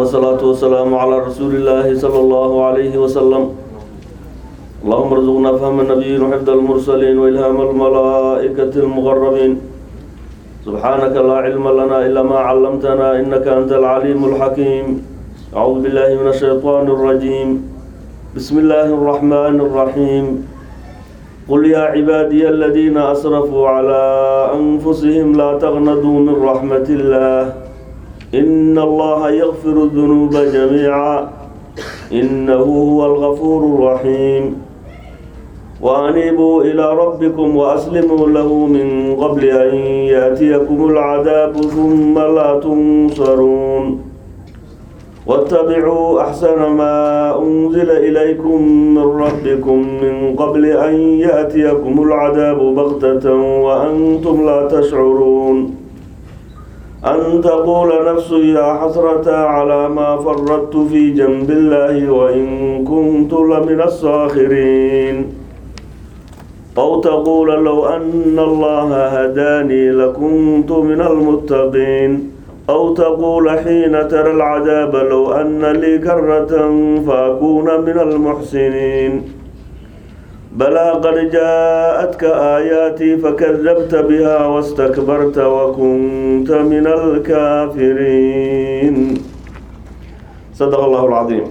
والصلاة والسلام على رسول الله صلى الله عليه وسلم اللهم ارزقنا فهم النبيين وحفظ المرسلين وإلهام الملائكة المقربين سبحانك لا علم لنا إلا ما علمتنا إنك أنت العليم الحكيم أعوذ بالله من الشيطان الرجيم بسم الله الرحمن الرحيم قل يا عبادي الذين أسرفوا على أنفسهم لا تغنضوا من رحمة الله إن الله يغفر الذنوب جميعا إنه هو الغفور الرحيم وأنيبوا إلى ربكم وأسلموا له من قبل أن يأتيكم العذاب ثم لا تنصرون واتبعوا أحسن ما أنزل إليكم من ربكم من قبل أن يأتيكم العذاب بغتة وأنتم لا تشعرون أن تقول نفس يا حسرة على ما فرطت في جنب الله وإن كنت لمن الساخرين أو تقول لو أن الله هداني لكنت من المتقين أو تقول حين ترى العذاب لو أن لي كرة فأكون من المحسنين بلى قد جاءتك آياتي فكذبت بها واستكبرت وكنت من الكافرين صدق الله العظيم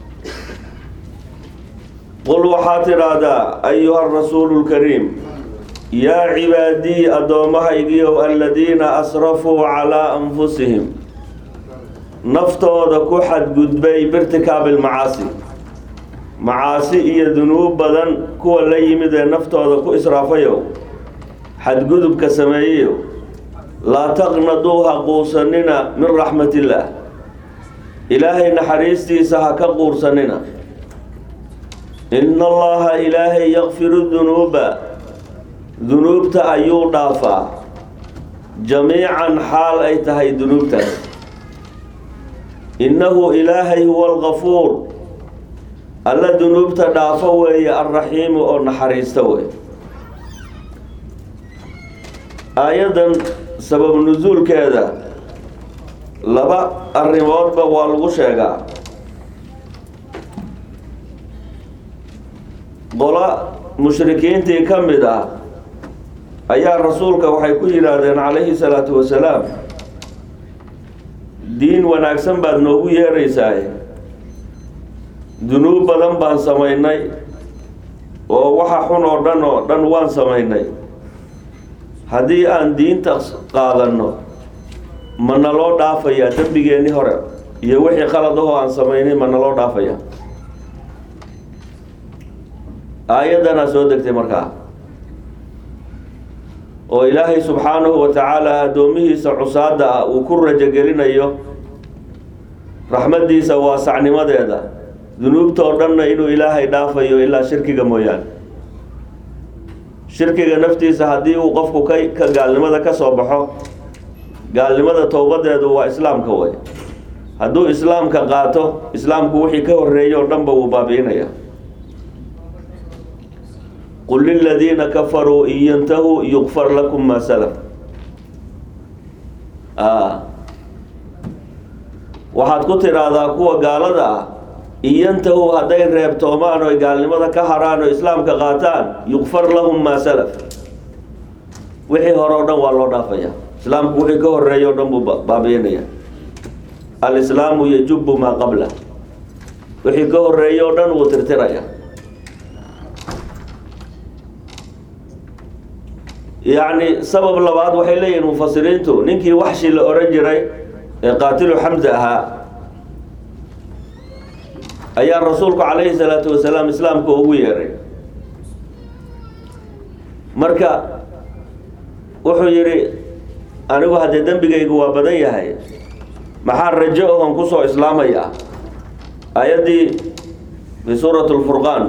قل وحاتر هذا أيها الرسول الكريم yaa cibaadii addoommahaygiiow aladiina asrafuu calaa anfusihim naftooda ku xadgudbay birtikaabi lmacaasi macaasi iyo dunuub badan kuwa la yimid ee naftooda ku israafayow xadgudubka sameeyeyow laa taqnaduu ha quursanina min raxmatillaah ilaahay naxariistiisa ha ka quursanina ina allaha ilaahay yakfiru dunuuba dunuubta ayuu dhaafaa jamiican xaal ay tahay dunuubtaas innahu ilaahay huwa algafuur alla dunuubta dhaafo weeye alraxiimu oo naxariista wey aayaddan sabab nusuulkeeda laba arrimoodba waa lagu sheegaa qola mushrikiintii ka mid ah ayaa rasuulka waxay ku yidhaahdeen calayhi salaatu wasalaam diin wanaagsan baad noogu yeeraysaa dunuub badan baan samaynay oo waxa xun oo dhan oo dhan waan samaynay haddii aan diinta qaadanno ma naloo dhaafayaa dembigeenni hore iyo wixii qalad ahoo aan samaynay ma naloo dhaafayaa aayaddanaa soo degtay markaa oo ilaahay subxaanahu wa tacaala addoomihiisa cusaada ah uu ku rajogelinayo raxmaddiisa waasacnimadeeda dunuubtoo dhanna inuu ilaahay dhaafayo ilaa shirkiga mooyaane shirkiga naftiisa haddii uu qofku ka ka gaalnimada ka soo baxo gaalnimada towbadeedu waa islaamka way hadduu islaamka qaato islaamku wixii ka horreeyey oo dhanba wuu baabi'inaya qul liladiina kafaruu in yantahuu yukfar lakum maa salaf waxaad ku tidhaahdaa kuwa gaalada ah in yantahuu hadday reebtoomaan oy gaalnimada ka haraan oo islaamka qaataan yukfar lahum maa salaf wixii hore o dhan waa loo dhaafaya islaamku wixii ka horeeya o dhan buu baabiinaya alislaamu yajubu maa qabla wixii ka horeeya o dhan wuu tirtiraya yacni sabab labaad waxay leeyihiin mufasiriintu ninkii waxshi la oran jiray ee qaatilu xamza ahaa ayaa rasuulku calayhi salaatu wasalaam islaamka ugu yeeray marka wuxuu yidhi anigu haddee dembigaygu waa badan yahay maxaa rajo ohon kusoo islaamaya aayaddii fi suurati lfurqaan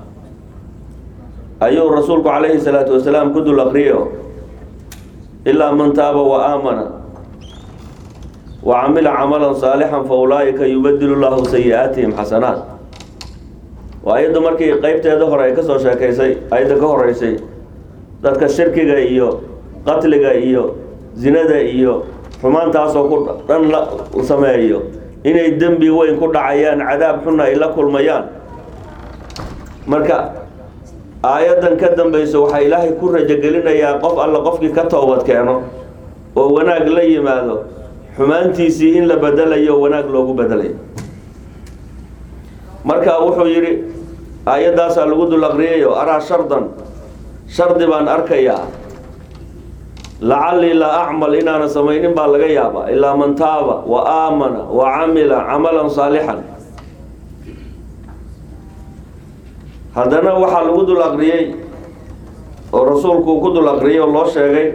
ayuu rasuulku calayhi salaatu wasalaam ku dul akriyo ilaa man taaba wa aamana wa camila camalan saalixan fa ulaa'ika yubadilu llahu sayi-aatihim xasanaat waa ayaddu markii qeybteeda hore ay ka soo sheekaysay ayadda ka horeysay dadka shirkiga iyo qatliga iyo zinada iyo xumaantaasoo ku dhan la sameeyo inay dembi weyn ku dhacayaan cadaab xunna ay la kulmayaan marka aayaddan ka dambayso waxaa ilaahay ku rajogelinayaa qof alla qofkii ka toobad keeno oo wanaag la yimaado xumaantiisii in la bedelayo wanaag loogu bedelayo marka wuxuu yidhi aayaddaasaa lagu dul aqriyayo araa shardan shardi baan arkayaa lacallii laa acmal inaana samaynin baa laga yaabaa ilaa man taaba wa aamana wa camila camalan saalixan haddana waxaa lagu dul aqriyey oo rasuulku uu ku dul aqriyay oo loo sheegay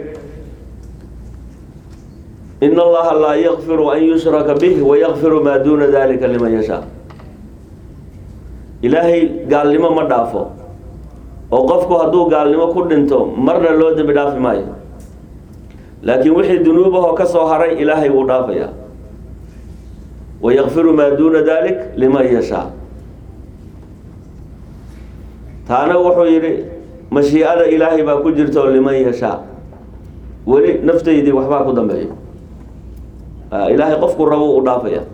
in allaha laa yakfiru an yushraka bih wayakfiru maa duuna dalika liman yashaa ilaahay gaalnimo ma dhaafo oo qofku hadduu gaalnimo ku dhinto marna loo dembi dhaafi maayo laakiin wixii dunuubahoo ka soo haray ilaahay wuu dhaafayaa wayakfiru maa duuna dalik liman yashaa taana wuxuu yidhi mashiicada ilaahay baa ku jirta oo liman yashaa weli naftaydii waxbaa ku dambeeyo ilaahay qofku rabo u dhaafaya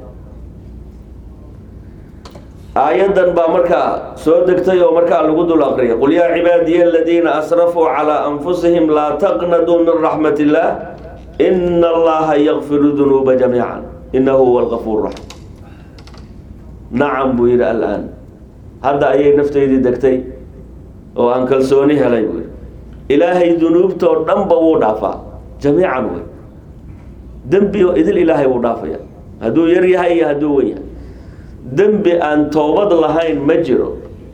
aayaddan baa markaa soo degtay oo markaa lagu dul aqriyay qul yaa cibaadiya aladiina asrafuu calaa anfusihim laa taqnaduu min raxmat illaah ina allaha yakfiru dunuuba jamiica inahu huwa algafuur raxiim nacam buu yidhi alaan hadda ayay naftaydii degtay oo aan kalsooni helay buu yidhi ilaahay dunuubtoo dhanba wuu dhaafaa jamiican wey dembi oo idil ilaahay wuu dhaafaya hadduu yar yahay iyo hadduu wen yahay dembi aan toobad lahayn ma jiro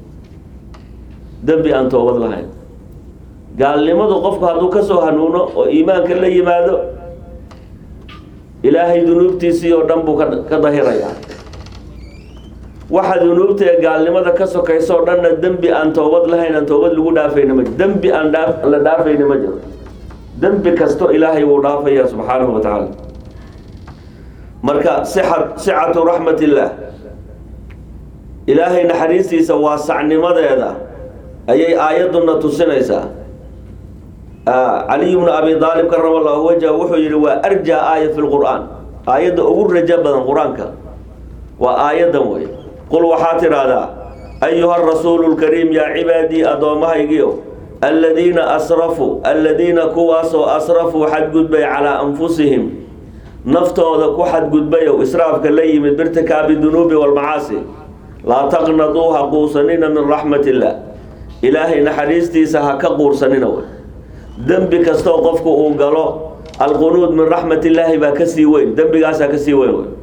dembi aan toobad lahayn gaalnimadu qofku hadduu ka soo hanuuno oo iimaanka la yimaado ilaahay dunuubtiisii oo dhan buu ka ka dahirayaa waxa dunuubta ee gaalnimada ka sokayso o dhanna dembi aan toobad lahayn aan toobad lagu dhaafayna ma jiro dembi aan dhaa la dhaafayna ma jiro dembi kasto ilaahay wuu dhaafaya subxaanahu wa tacaala marka sixa sicatu raxmat illaah ilaahay naxariistiisa waasacnimadeeda ayay aayadduna tusinaysaa caliy bnu abi aalib karama allahu wajha wuxuu yihi waa arjaa aaya fi lqur'aan aayadda ugu rajo badan qur-aanka waa aayaddan wey qul waxaa tidhaahdaa ayuha rasuulu lkariim yaa cibaadii addoommahaygiio aladiina asrafuu aladiina kuwaasoo asrafuu xadgudbay calaa anfusihim naftooda ku xadgudbayow israafka la yimid birtikaabi dunuubi walmacaasi laa taqnaduu ha quursanina min raxmat illaah ilaahay naxariistiisa ha ka quursanina wey dembi kastoo qofku uu galo alqunuud min raxmat illaahi baa kasii weyn dembigaasaa kasii weyn wey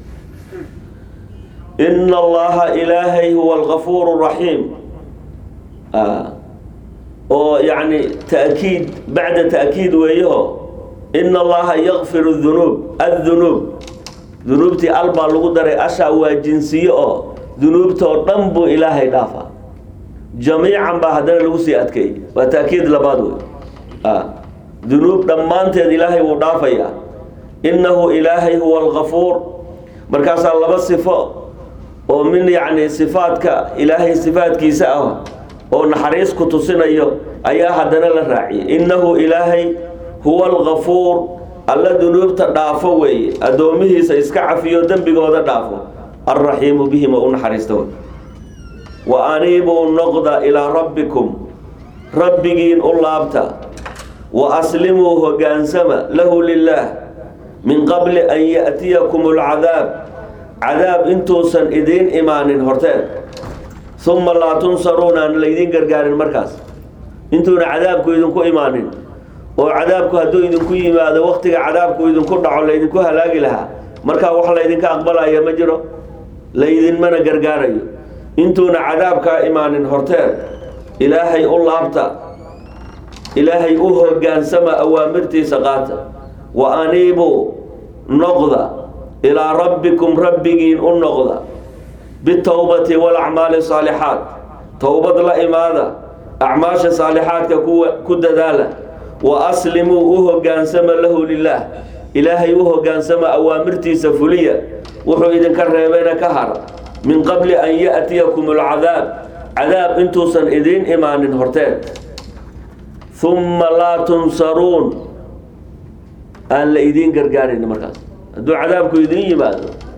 ina allaha ilaahay huwa algafuur raxiim oo yacni ta'kiid bacda ta'kiid weeyaho ina allaha yakfiru dunuub addunuub dunuubtii al baa lagu daray ashaa waa jinsiye oo dunuubtoo dhan buu ilaahay dhaafaa jamiican baa haddana lagu sii adkeeyey waa ta'kiid labaad wey dunuub dhammaanteed ilaahay wuu dhaafayaa innahu ilaahay huwa algafuur markaasaa laba sifo oo min yacni sifaadka ilaahay sifaadkiisa ah oo naxariis ku tusinayo ayaa haddana la raaciyay innahu ilaahay huwa algafuur alla dunuubta dhaafo weeye addoomihiisa iska cafiyo dembigooda dhaafo alraxiimu bihim oo u naxariista wey wa aniibuu noqda ilaa rabbikum rabbigiin u laabta wa aslimuu hogaansama lahu lilaah min qabli an ya'tiyakum alcadaab cadaab intuusan idiin imaanin horteed uma laa tunsaruuna aan laydiin gargaarin markaas intuuna cadaabku idinku imaanin oo cadaabku hadduu idinku yimaado waktiga cadaabku idinku dhaco laydinku halaagi lahaa markaa wax laydinka aqbalaya ma jiro laydinmana gargaarayo intuuna cadaabkaa imaanin horteed ilaahay u laabta ilaahay u hogaansama awaamirtiisa qaata wa aniibuu noqda ilaa rabbikum rabbigiin u noqda bitowbati walacmaali saalixaat towbad la imaada acmaasha saalixaadka kuwa ku dadaala wa aslimuu u hogaansama lahu lilaah ilaahay u hogaansama awaamirtiisa fuliya wuxuu idinka reebeyna ka hara min qabli an ya'tiyakum alcadaab cadaab intuusan idiin imaanin horteed uma laa tunsaruun aan la idiin gargaarin markaas hadduu cadaabku idiin yimaado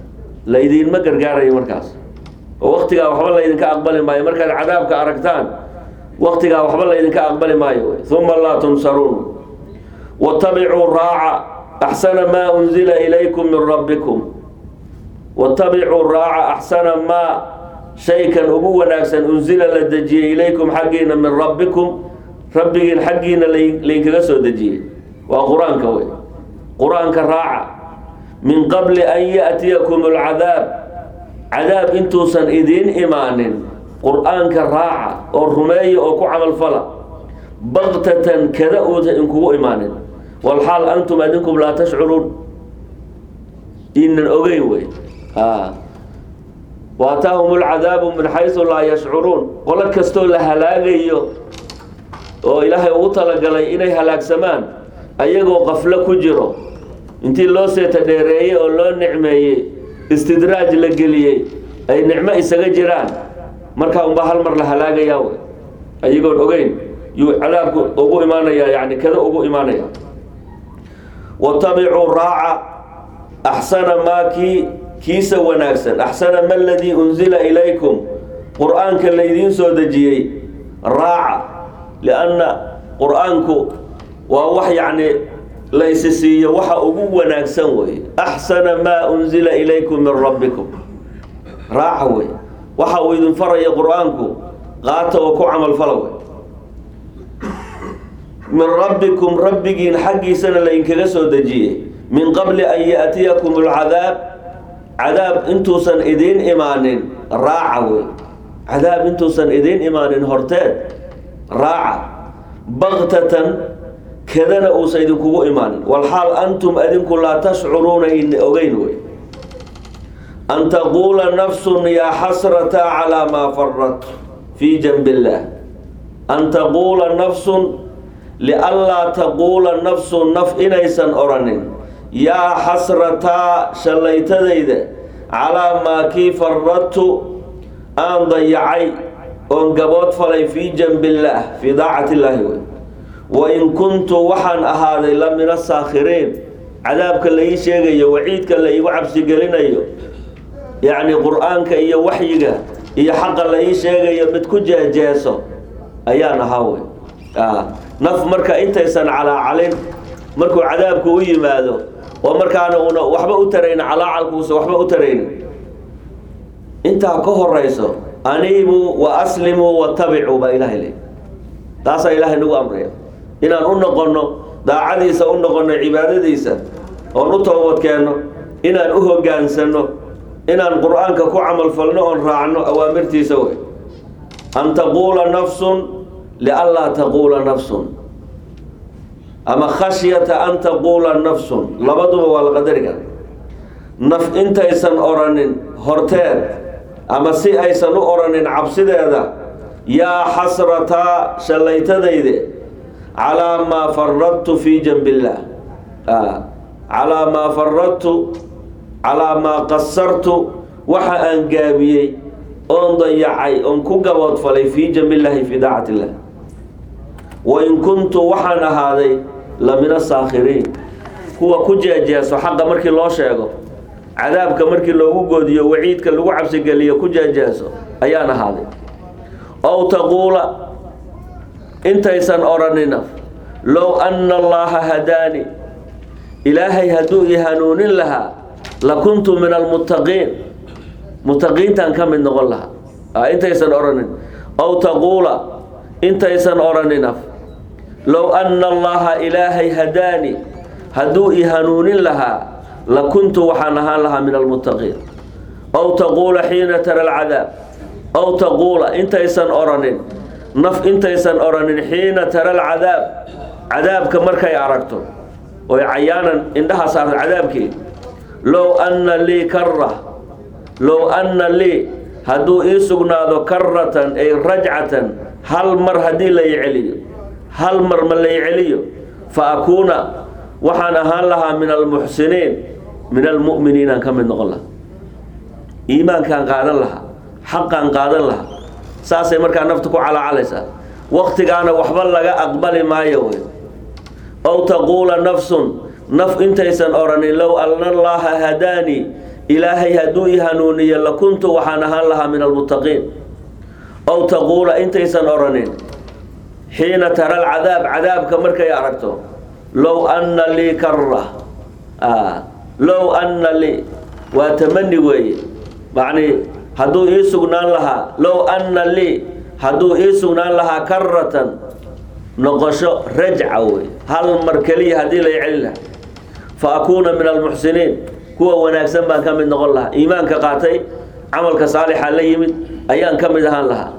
laydinma gargaarayo markaas oo waktigaa waxba laydinka aqbali maayo markaad cadaabka aragtaan waktigaa waxba laydinka aqbali maayo uma laa tunsaruun watabicuu raaca axsana maa unzila ilaykum min rabbikum watabicuu raaca axsana maa shaykan ugu wanaagsan unsila la dejiyey ilaykum xaggiina min rabbikum rabbigiin xaggiina laydinkaga soo dejiyey waa qur-aanka wey qur-aanka raaca min qabli an ya'tiyakum alcadaab cadaab intuusan idiin imaanin qur-aanka raaca oo rumeeya oo ku camalfala baktatan kada uusan inkugu imaanin walxaal antum adinkum laa tashcuruun inan ogeyn wey waataahum lcadaabu min xaysu laa yashcuruun qolo kastoo la halaagayo oo ilaahay ugu talagalay inay halaagsamaan ayagoo qaflo ku jiro intii loo seeta dheereeyey oo loo nicmeeyey istidraaj la geliyey ay nicmo isaga jiraan markaa unbaa hal mar la halaagayaa wey ayagoon ogeyn yuu cadaabku ugu imaanaya yani kada ugu imaanaya watabicuu raaca axsana maa kii kiisa wanaagsan axsana ma ladii unzila ilaykum qur-aanka laydiin soo dejiyey raaca lianna qur-aanku waa wax yacni laysi siiyo waxa ugu wanaagsan wey axsana maa unzila ilaykum min rabbikum raaca wey waxa uu idin faraya qur-aanku qaata oo ku camalfala wey min rabbikum rabbigiin xaggiisana laydinkaga soo dejiyey min qabli an ya'tiyakum alcadaab cadaab intuusan idiin imaanin raaca wey cadaab intuusan idiin imaanin horteed raaca baktatan kadana uusan idinkugu imaanin walxaal antum adinku laa tashcuruuna ina ogeyn wey an taquula nafsun yaa xasrata calaa maa farat fii janbi illaah an taquula nafsun lianlaa taquula nafsun naf inaysan oranin yaa xasrataa shallaytadayda calaa maa kii faradtu aan dayacay oon gabood falay fii janbi illaah fii daacati illaahi wey wain kuntu waxaan ahaaday la min asaakhiriin cadaabka la ii sheegayo waciidka la iigu cabsigelinayo yacni qur-aanka iyo waxyiga iyo xaqa la ii sheegayo mid ku jeejeeso ayaan ahaa wey naf marka intaysan calaacalin markuu cadaabku u yimaado oo markaana una waxba u tarayn calaacalkuusa waxba u taraynin intaa ka horayso aniibuu wa aslimuu watabicuu baa ilaahay le taasaa ilaahay nagu amraya inaan u noqonno daacadiisa u noqonno cibaadadiisa oon u toobadkeenno inaan u hoggaansanno inaan qur-aanka ku camalfalno oon raacno awaamirtiisa wey an taquula nafsun lianlaa taquula nafsun ama khashyata an taquula nafsun labaduba waa la qadari kara naf intaysan oranin horteed ama si aysan u oranin cabsideeda yaa xasrataa shallaytadayde calaa maa faradtu fii janbi illaah calaa maa faradtu calaa maa qasartu waxa aan gaabiyey oon dayacay oon ku gaboodfalay fii janbi illaahi fii daacati illah wain kuntu waxaan ahaaday la min asaakhiriin kuwa ku jeejeeso xaqa markii loo sheego cadaabka markii loogu goodiyo waciidka lagu cabsigeliyo ku jeejeeso ayaan ahaaday ow taquula intaysan odhanina low anna allaha hadaani ilaahay hadduu i hanuunin lahaa lakuntu min almuttaqiin muttaqiintaan ka mid noqon lahaa intaysan odhanin ow taquula intaysan odhanina low anna allaha ilaahay hadaani hadduu i hanuunin lahaa lakuntu waxaan ahaan lahaa min almuttaqiin ow taquula xiina tara alcadaab ow taquula intaysan odhanin naf intaysan odhanin xiina tara alcadaab cadaabka markay aragto oy cayaanan indhaha saarto cadaabkii low anna lii karra low anna lii hadduu ii sugnaado karratan ay rajcatan hal mar haddii la i celiyo hal mar ma la i celiyo fa akuuna waxaan ahaan lahaa min almuxsiniin min almu'miniinaan ka mid noqon lahaa iimaankaan qaadan lahaa xaqaan qaadan lahaa saasay markaa nafta ku calaacalaysaa waktigaana waxba laga aqbali maayo wey ow taquula nafsun naf intaysan odhanin low anna allaaha hadaanii ilaahay hadduu i hanuuniyo lakuntu waxaan ahaan lahaa min almuttaqiin ow taquula intaysan odhanin xiina tara alcadaab cadaabka markay aragto low anna lii karra low anna lii waa tamani weeye macnii hadduu ii sugnaan lahaa low anna lii hadduu ii sugnaan lahaa karatan noqosho rajca wey hal mar keliya haddii lay celin lahaa fa akuuna min almuxsiniin kuwa wanaagsan baan ka mid noqon lahaa iimaanka qaatay camalka saalixa la yimid ayaan ka mid ahaan lahaa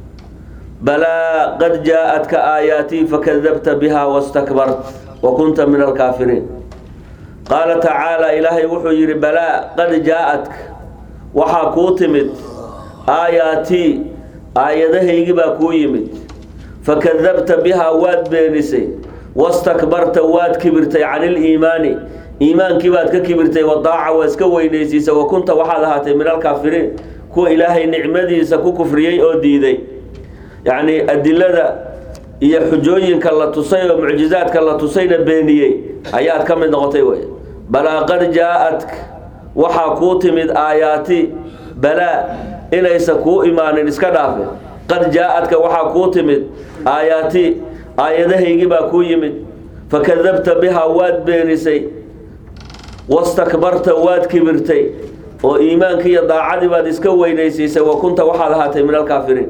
balaa qad jaa-atka aayaatii fakadabta biha wastakbart wa kunta min alkaafiriin qaala tacaala ilaahay wuxuu yidhi balaa qad jaa-atka waxaa kuu timid aayaatii aayadahaygii baa kuu yimid fakadabta bihaa waad beenisay wastakbarta waad kibirtay cani iliimaani iimaankii baad ka kibirtay wadaaca waa iska weynaysiisa wa kunta waxaad ahaatay min alkaafiriin kuwa ilaahay nicmadiisa ku kufriyey oo diiday yacnii adilada iyo xujooyinka la tusay oo mucjizaadka la tusayna beeniyey ayaad ka mid noqotay wey balaa qad jaa-atka waxaa kuu timid aayaati balaa inaysa kuu imaanin iska dhaafe qad jaa-adka waxaa kuu timid aayaati aayadahaygii baa kuu yimid fakadabta bihaa waad beenisay wastakbarta waad kibirtay oo iimaankii iyo daacadii baad iska weynaysiisay wa kunta waxaad ahaatay min alkaafiriin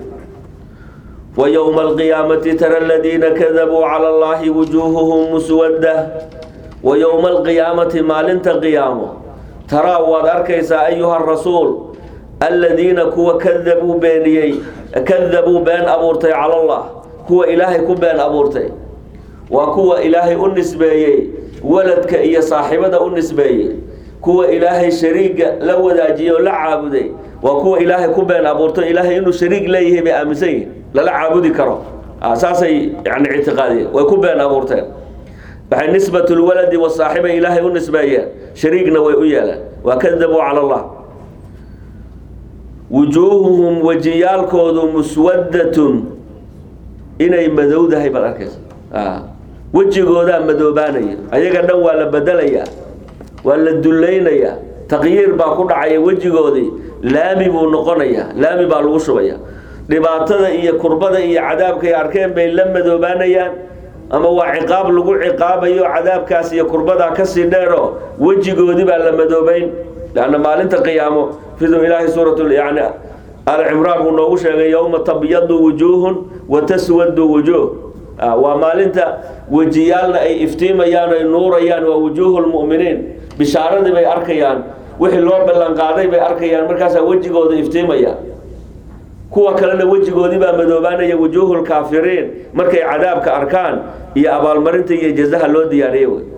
wa yowma alqiyaamati tara aladiina kadabuu cala allahi wujuuhuhum muswadda wa yowma alqiyaamati maalinta qiyaamo taraa waad arkaysaa ayuha rasuul aladiina kuwa kadabuu beeniyey kadabuu been abuurtay cala allah kuwa ilaahay ku been abuurtay waa kuwa ilaahay u nisbeeyey waladka iyo saaxibada u nisbeeyey kuwa ilaahay shariiga la wadaajiyey oo la caabuday waa kuwa ilaahay ku been abuurto ilaahay inuu shariig leeyahay bay aaminsan yihin lala caabudi karo saasay yani ictiqaadiyeen way ku been abuurteen waxay nisbat lwaladi wasaaxiba ilaahay u nisbeeyeen shariigna way u yeeleen waa kadabuu cala allah wujuuhuhum wejiyaalkoodu muswadatun inay madowdahay baad arkaysa wejigoodaa madoobaanaya ayaga dhan waa la bedelayaa waa la dulaynayaa taqyiir baa ku dhacaya wejigoodii laami buu noqonayaa laami baa lagu shubaya dhibaatada iyo kurbada iyo cadaabkay arkeen bay la madoobaanayaan ama waa ciqaab lagu ciqaabayo cadaabkaas iyo kurbadaa kasii dheero wejigoodii baa la madoobayn lanna maalinta qiyaamo siduu ilaahay suurat yani alcimraan buu noogu sheegay yowma tabyadu wujuuhun wa taswadu wujuuh waa maalinta wejiyaalna ay iftiimayaan ay nuurayaan waa wujuuhu lmu'miniin bishaaradii bay arkayaan wixii loo ballanqaaday bay arkayaan markaasaa wejigooda iftiimaya kuwa kalena wejigoodii baa madoobaanaya wujuuhu lkaafiriin markay cadaabka arkaan iyo abaalmarinta iyo jazaha loo diyaariyey wey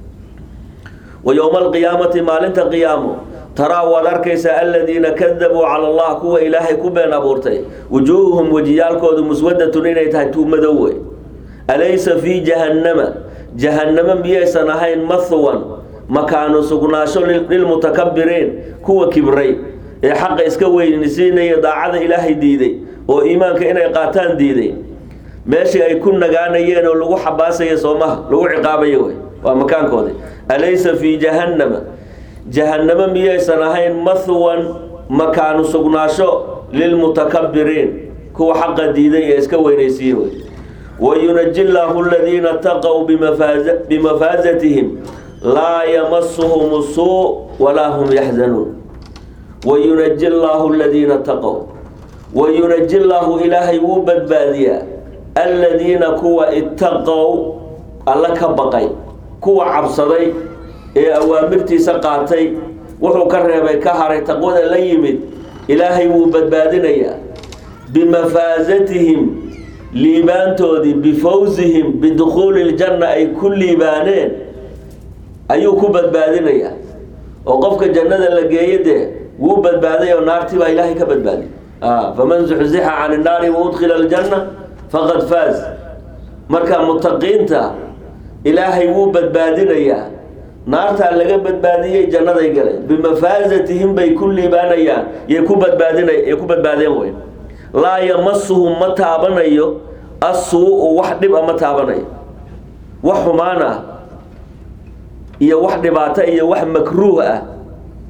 wa yowma alqiyaamati maalinta qiyaamo taraa waad arkaysaa aladiina kadabuu cala allah kuwa ilaahay ku been abuurtay wujuuhuhum wejiyaalkoodu muswadatun inay tahay tuu madow wey alaysa fii jahannama jahannamo miyaysan ahayn mahwan makaanu sugnaasho lilmutakabiriin kuwa kibray ee xaqa iska weynisiinaya daacada ilaahay diiday oo iimaanka inay qaataan diiday meeshii ay ku nagaanayeen oo lagu xabaasaya soomaha lagu ciqaabayo wey waa makaankoodi alaysa fii jahannama jahannamo miyaysan ahayn mahwan makaanu sugnaasho lilmutakabiriin kuwa xaqa diiday ee iska weynaysiiye wey wayunaji llaahu aladiina taqow bimafaasatihim laa yamasuhum suu walaa hum yaxzanuun wayunaji llaahu aladiina taqow wayunaji llaahu ilaahay wuu badbaadiyaa aladiina kuwa itaqow alla ka baqay kuwa cabsaday ee awaamirtiisa qaatay wuxuu ka reebay ka haray taqwada la yimid ilaahay wuu badbaadinayaa bimafaasatihim liibaantoodii bifawsihim bidukhuuli ljanna ay ku liibaaneen ayuu ku badbaadinayaa oo qofka jannada la geeye dee wuu badbaaday oo naartii baa ilaahay ka badbaadiy faman zuxzixa can innaari waudkhila aljanna faqad faaz marka mutaqiinta ilaahay wuu badbaadinayaa naartaa laga badbaadiyey jannaday galeen bimafaasatihim bay ku liibaanayaan yay ku badbaadina yay ku badbaadeen wey laa yamasuhum ma taabanayo assuu-u wax dhib a ma taabanayo wax xumaan ah iyo wax dhibaato iyo wax makruuh ah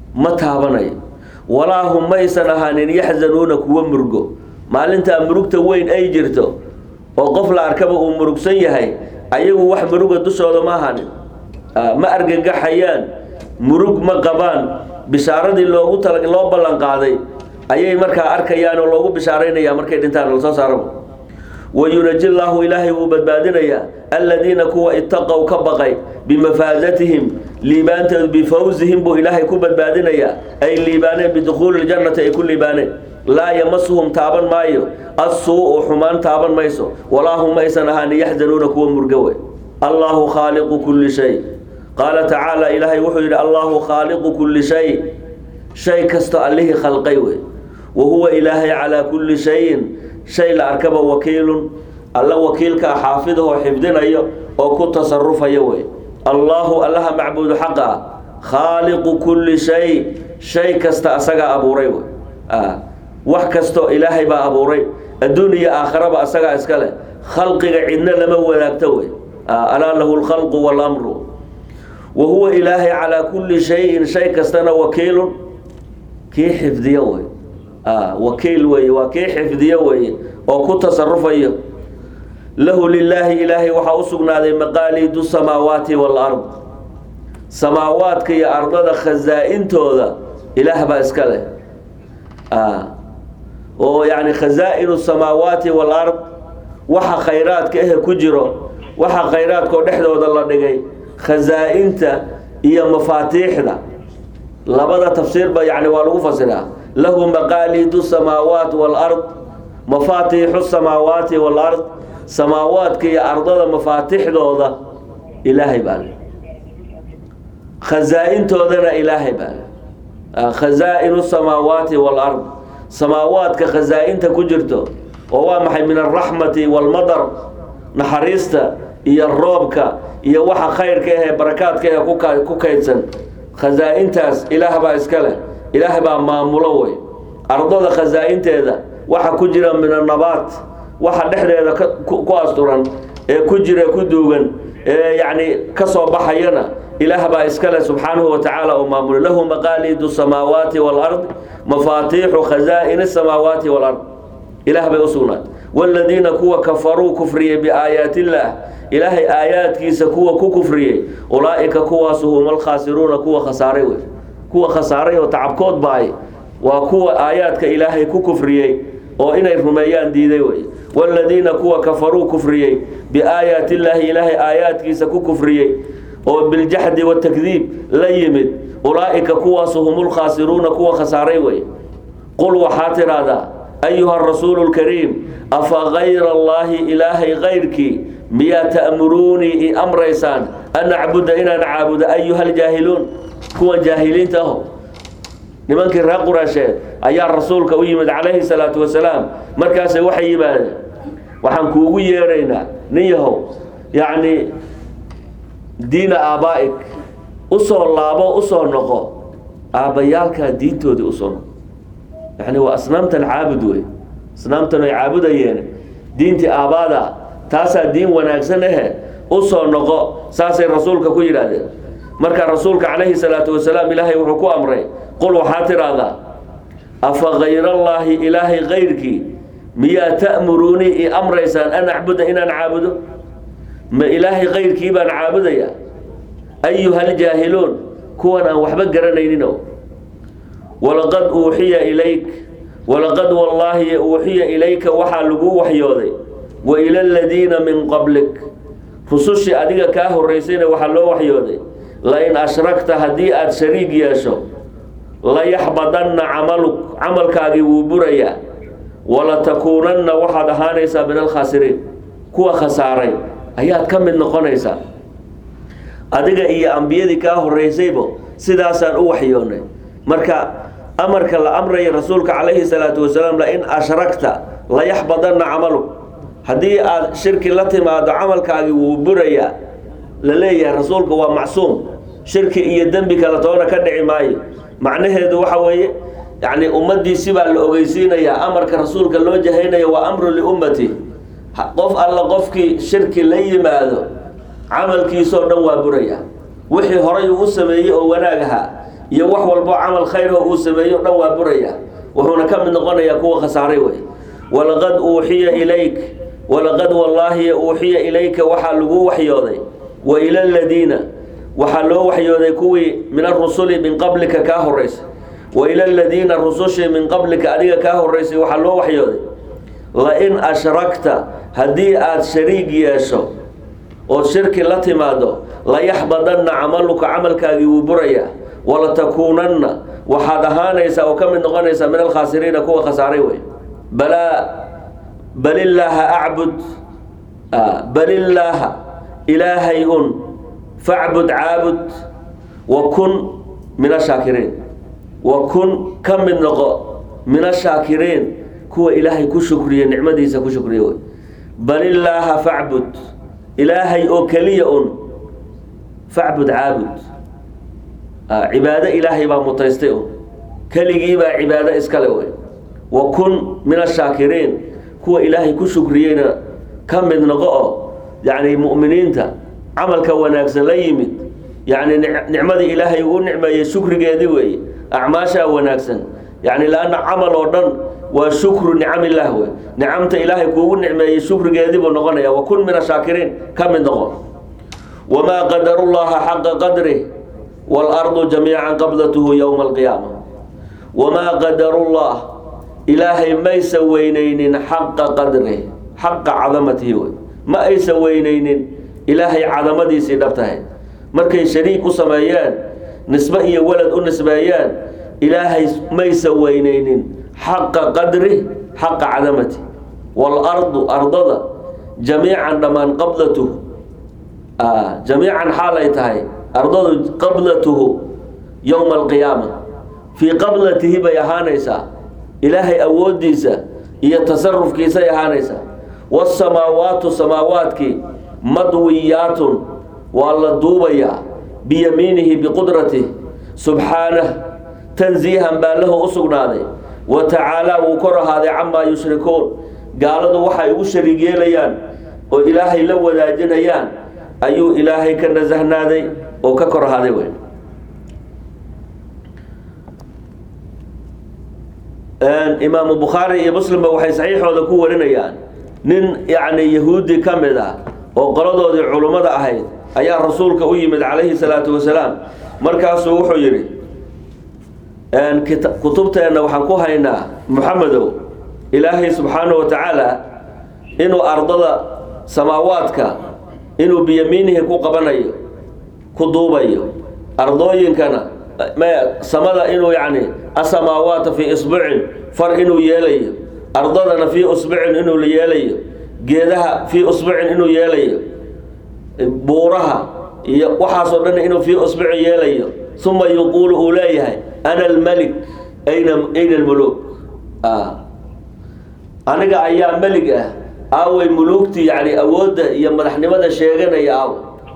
ma taabanayo walaa hum maysan ahaanin yaxzanuuna kuwa murgo maalintaa murugta weyn ay jirto oo qof la arkaba uu murugsan yahay ayagu wax muruga dushooda ma ahaanin ma argagaxayaan murug ma qabaan bishaaradii loogu tala loo ballan qaaday ayay markaa arkayaan oo loogu bishaaraynaya markay dhintaan lasoo saaraba wayunaji llaahu ilaahay wuu badbaadinayaa aladiina kuwa itaqow ka baqay bimafaadatihim liibaanteedu bifawsihim buu ilaahay ku badbaadinayaa ay liibaaneen bidukhuuli ljannati ay ku liibaaneen laa yamasuhum taaban maayo assuu-u xumaan taaban mayso walaa hum aysan ahaani yaxzanuuna kuwa murgowe allaahu khaaliqu kulli shay qaala tacaala ilaahay wuxuu yidhi allaahu khaaliqu kulli shay shay kasto allihii khalqay wey wa huwa ilaahay calaa kulli shayin shay la arkaba wakiilun alla wakiilkaa xaafidahoo xifdinayo oo ku tasarufayo wey allaahu allaha macbuudu xaqa ah khaaliqu kulli shay shay kasta asagaa abuuray wey wax kastoo ilaahay baa abuuray adduun iyo aakharaba asagaa iska leh khalqiga cidna lama wadaagto wey alaa lahu lkhalqu walamru wa huwa ilaahay calaa kulli shayin shay kastana wakiilun kii xifdiyo wey wakiil weeye waa kii xifdiyo weeye oo ku tasarufayo lahu lilaahi ilaahay waxaa u sugnaaday maqaaliidu samaawaati waalard samaawaadka iyo ardada khasaa-intooda ilaah baa iska leh oo yani khasaa-inu samaawaati waalard waxa khayraadka ehe ku jiro waxa khayraadkao dhexdooda la dhigay khasaa-inta iyo mafaatiixda labada tafsiirba yani waa lagu fasiraa lahu maqaaliidu samaawaat waalard mafaatiixu samaawaati waalard samaawaadka iyo ardada mafaatixdooda ilaahay baa le khasaa-intoodana ilaahay baa le khasaa-inu samaawaati waalard samaawaadka khasaa-inta ku jirto oo waa maxay min alraxmati waalmadar naxariista iyo roobka iyo waxa khayrka ahee barakaadka ahe kuka ku kaydsan khasaa-intaas ilaah baa iska leh ilaah baa maamulo wey ardada khasaa-inteeda waxa ku jira min annabaat waxa dhexdeeda ku asturan ee ku jira ku duugan ee yacni ka soo baxayana ilaah baa iska leh subxaanahu wa tacaala oo maamulay lahu maqaaliidu samaawaati waalard mafaatiixu khasaa-ini samaawaati waalard ilaah bay u sugnaatay waaladiina kuwa kafaruu kufriyey biaayaati illaah ilaahay aayaadkiisa kuwa ku kufriyey ulaa'ika kuwaasu hum alkhaasiruuna kuwa khasaaray wey kuwa khasaaray oo tacabkood baay waa kuwa aayaadka ilaahay ku kufriyey oo inay rumeeyaan diiday wey waaladiina kuwa kafaruu kufriyey biaayaati illaahi ilaahay aayaadkiisa ku kufriyey oo biljaxdi watakdiib la yimid ulaa'ika kuwaasu hum lkhaasiruuna kuwa khasaaray wey qul waxaa tidhaahdaa ayuha rasuulu lkariim afa kayra allaahi ilaahay kayrkii miyaa ta'muruunii i amraysaan an acbuda inaan caabudo ayuha aljaahiluun kuwan jaahiliinta aho nimankii reer quraasheed ayaa rasuulka u yimid calayhi salaatu wasalaam markaasay waxay yimaadeen waxaan kuugu yeeraynaa nin yahow yacni diina aabaa-ik usoo laabo usoo noqo aabbayaalkaa diintoodii usoo noqo yani waa asnaamtan caabud wey asnaamtan ay caabudayeen diintii aabaada taasaa diin wanaagsan ahe usoo noqo saasay rasuulka ku yidhaahdeen marka rasuulka calayhi salaatu wasalaam ilaahay wuxuu ku amray qul waxaa tidhaahdaa afa kayrallaahi ilaahay kayrkii miyaa ta'muruunii i amraysaan an acbuda inaan caabudo ma ilaahay kayrkii baan caabudayaa ayuha aljaahiluun kuwan aan waxba garanaynino walaqad uuxiya ilayk walaqad wallaahi uuxiya ilayka waxaa lagu waxyooday wa ila aladiina min qablik rusushii adiga kaa horeysayna waxaa loo waxyooday lain ashrakta haddii aada shariig yeesho layaxbadanna camaluk camalkaagii wuu burayaa walatakuunanna waxaad ahaanaysaa min alkhaasiriin kuwa khasaaray ayaad ka mid noqonaysaa adiga iyo ambiyadii kaa horeysaybo sidaasaan u waxyoonay marka amarka la amraya rasuulka calayhi salaatu wasalaam lain ashrakta layaxbadanna camaluk haddii aada shirki la timaado camalkaagii wuu burayaa la leeyahay rasuulka waa macsuum shirki iyo dembi kale toona ka dhici maayo macnaheedu waxa weeye yacni ummaddiisi baa la ogeysiinayaa amarka rasuulka loo jahaynaya waa amru liummati qof alla qofkii shirki la yimaado camalkiisoo dhan waa buraya wixii horay uu u sameeyey oo wanaag ahaa iyo wax walbo camal khayr oo uu sameeyo dhan waa buraya wuxuuna ka mid noqonayaa kuwa khasaaray wey walaqad uuxiya ilayk walaqad wallaahi uuxiya ilayka waxaa lagu waxyooday wa ila aladiina waxaa loo waxyooday kuwii min arusuli min qablika kaa horeysay wa ila aladiina rusushii min qablika adiga kaa horeysay waxaa loo waxyooday la-in ashrakta haddii aada shariig yeesho ood shirki la timaado layaxbadanna camaluka camalkaagii wuu burayaa walatakuunanna waxaad ahaanaysaa oo ka mid noqonaysaa min alkhaasiriina kuwa khasaaray wey balaa balillaaha acbud balillaaha ilaahay un facbud caabud wa kun min ashaakiriin wa kun ka mid noqo min ashaakiriin kuwa ilaahay ku shukriya nicmadiisa ku shukriya wey balillaaha facbud ilaahay oo keliya un facbud caabud cibaado ilaahay baa mutaystay un keligii baa cibaado iskale wey wa kun min ashaakiriin kuwa ilaahay ku shukriyeyna ka mid noqo oo yacni mu'miniinta camalka wanaagsan la yimid yacni nicmadii ilaahay uu nicmeeyey shukrigeedii weeye acmaashaa wanaagsan yacni laanna camal oo dhan waa shukru nicamillaah wey nicamta ilaahay kuugu nicmeeyey shukrigeedii buu noqonaya wa kun min ashaakiriin ka mid noqo wamaa qadarullaha xaqa qadrih waalardu jamiican qablatuhu yowma alqiyaama wamaa qadarullah ilaahay maysa weyneynin xaqa qadrih xaqa cadamatihi wey ma aysa weyneynin ilaahay cadamadiisii dhabtahay markay shariik u sameeyeen nisbe iyo walad u nisbeeyeen ilaahay maysa weyneynin xaqa qadri xaqa cadamati waalardu ardada jamiican dhammaan qablatuhu jamiican xaalay tahay ardadu qablatuhu yowma alqiyaama fii qablatihi bay ahaanaysaa ilaahay awoodiisa iyo tasarufkiisay ahaanaysaa waasamaawaatu samaawaadkii madwiyaatun waa la duubayaa biyamiinihi biqudratih subxaanah tansiihan baa lahu u sugnaaday wa tacaalaa wuu kor ahaaday camaa yushrikuun gaaladu waxay ugu shariig yeelayaan oo ilaahay la wadaajinayaan ayuu ilaahay ka nasahnaaday oo ka kor ahaaday wey imaamu bukhaari iyo muslimba waxay saxiixooda ku warinayaan nin yacni yahuudi ka mid ah oo qoladoodii culummada ahayd ayaa rasuulka u yimid calayhi salaatu wasalaam markaasuu wuxuu yidhi kutubteenna waxaan ku haynaa muxamedow ilaahay subxaanahu wa tacaala inuu ardada samaawaadka inuu biyamiinihi ku qabanayo ku duubayo ardooyinkana samada inuu yacni asamaawaata fii isbucin far inuu yeelayo ardadana fii usbucin inuu la yeelayo geedaha fii usbucin inuu yeelayo buuraha iyo waxaasoo dhan inuu fii usbucin yeelayo uma yuquulu uu leeyahay ana almelik ayna ayna almuluuk aniga ayaa melig ah aaway muluugtii yani awoodda iyo madaxnimada sheeganaya aaw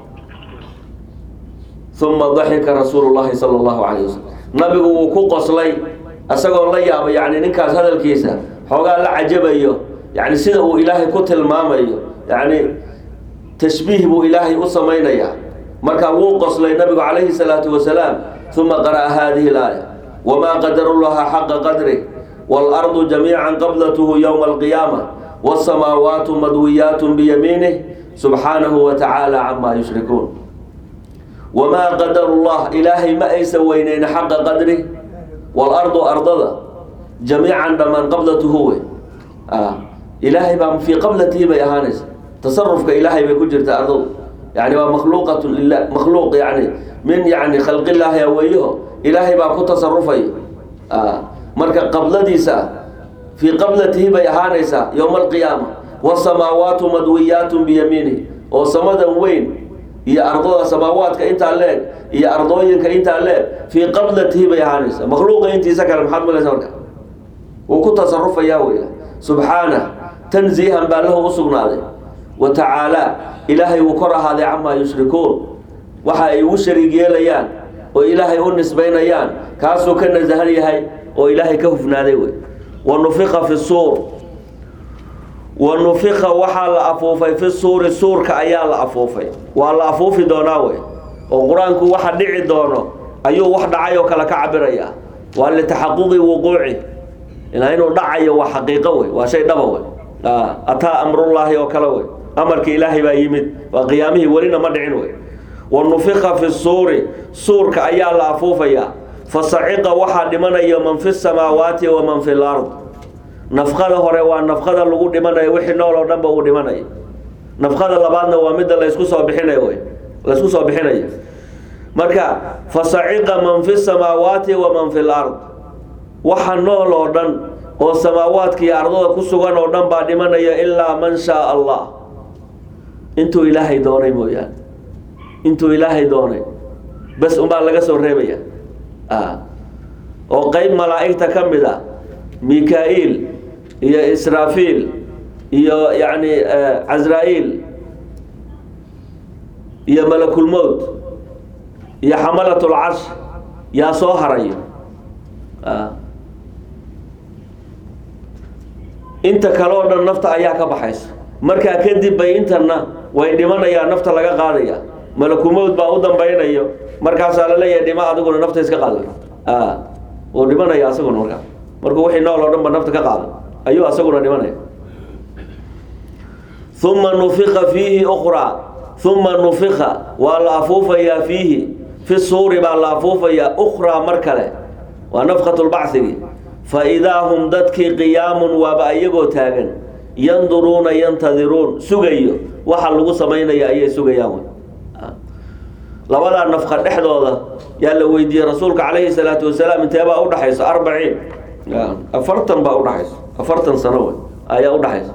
uma daxika rasuulu llahi sala allahu calayh wasalam nabigu wuu ku qoslay isagoo la yaaba yani ninkaas hadalkiisa xoogaa la cajabayo yani sida uu ilaahay ku tilmaamayo yani tashbiih buu ilaahay u samaynayaa markaa wuu qoslay nabigu calayhi salaatu wasalaam uma qara'a hadihi laaya wamaa qadaru llaha xaqa qadrih waalardu jamiican qablatuhu yowma alqiyaama wasamaawaatu madwiyaatun biyamiinih subxaanahu wa tacaala camaa yushrikuun wamaa qadaru llah ilaahay ma aysan weyneyn xaqa qadrih waalardu ardada jamiican dhammaan qablatuhu wey ilaahay baa fii qablatihi bay ahaanaysa tasarufka ilaahay bay ku jirta ardadu yani waa makhluuqatu lilah makhluuq yani min yani khalqillaahi aweeyaho ilaahay baa ku tasarufayo marka qabladiisa fii qablatihi bay ahaanaysaa yowma alqiyaama wasamaawaatu madwiyaatun biyamiinih oo samadan weyn iyo ardada samaawaadka intaa leeg iyo ardooyinka intaa leeg fii qablatihi bay ahaanaysaa makhluuqa intiisa kale maxaad malaysa marka wuu ku tasarufayaa wey subxaanah tansiihan baa lahu u sugnaaday wa tacaalaa ilaahay wuu kor ahaaday camaa yushrikuun waxa ay ugu shariig yeelayaan oo ilaahay u nisbaynayaan kaasuu ka nasahan yahay oo ilaahay ka hufnaaday wey wa nufika fi suur wa nufika waxaa la afuufay fi suuri suurka ayaa la afuufay waa la afuufi doonaa wey oo qur-aanku waxa dhici doono ayuu wax dhacay oo kale ka cabiraya waa litaxaquqi wuquuci ilaa inuu dhacayo waa xaqiiqo wey waa shay dhaba wey ataa amrullaahi oo kale wey amarka ilaahay baa yimid waa qiyaamihii welina ma dhicin wey wa nufika fi suuri suurka ayaa la afuufayaa fasaciqa waxaa dhimanaya man fi samaawaati wa man fi lard nafqada hore waa nafqada lagu dhimanayo wixii nool oo dhanba uu dhimanayo nafqada labaadna waa midda laysku soo bixinayo wey laysku soo bixinayo marka fasaciqa man fi samaawaati wa man fi lard waxa nool oo dhan oo samaawaadka iyo ardada ku sugan oo dhan baa dhimanaya ilaa man shaa allah intuu ilaahay doonay mooyaane intuu ilaahay doonay bes unbaa laga soo reebaya oo qeyb malaa'igta ka mid a mika-iil iyo israafiil iyo yacni casraa-iil iyo malakulmowt iyo xamalatul carsh yaa soo harayo inta kale oo dhan nafta ayaa ka baxaysa markaa kadib bay intana way dhimanayaan nafta laga qaadaya malakumowd baa u dambaynayo markaasaa la leeyahay dhima adiguna nafta iska qaada uu dhimanaya asaguna markaa markuu wixii nool oo dhan ba nafta ka qaada ayuu asaguna dhimanaya uma nufika fiihi ukraa uma nufika waa la afuufayaa fiihi fi suuri baa la afuufayaa ukraa mar kale waa nafkatulbacigi fa idaa hum dadkii qiyaamun waaba iyagoo taagan yanduruuna yantadiruun sugayo waxa lagu samaynaya ayay sugayaan labadaa nafka dhexdooda yaa la weydiiyey rasuulka calayhi salaatu wasalaam inteebaa udhaxaysa arbaciin afartan baa udhaxaysa afartan sano wey ayaa udhaxaysa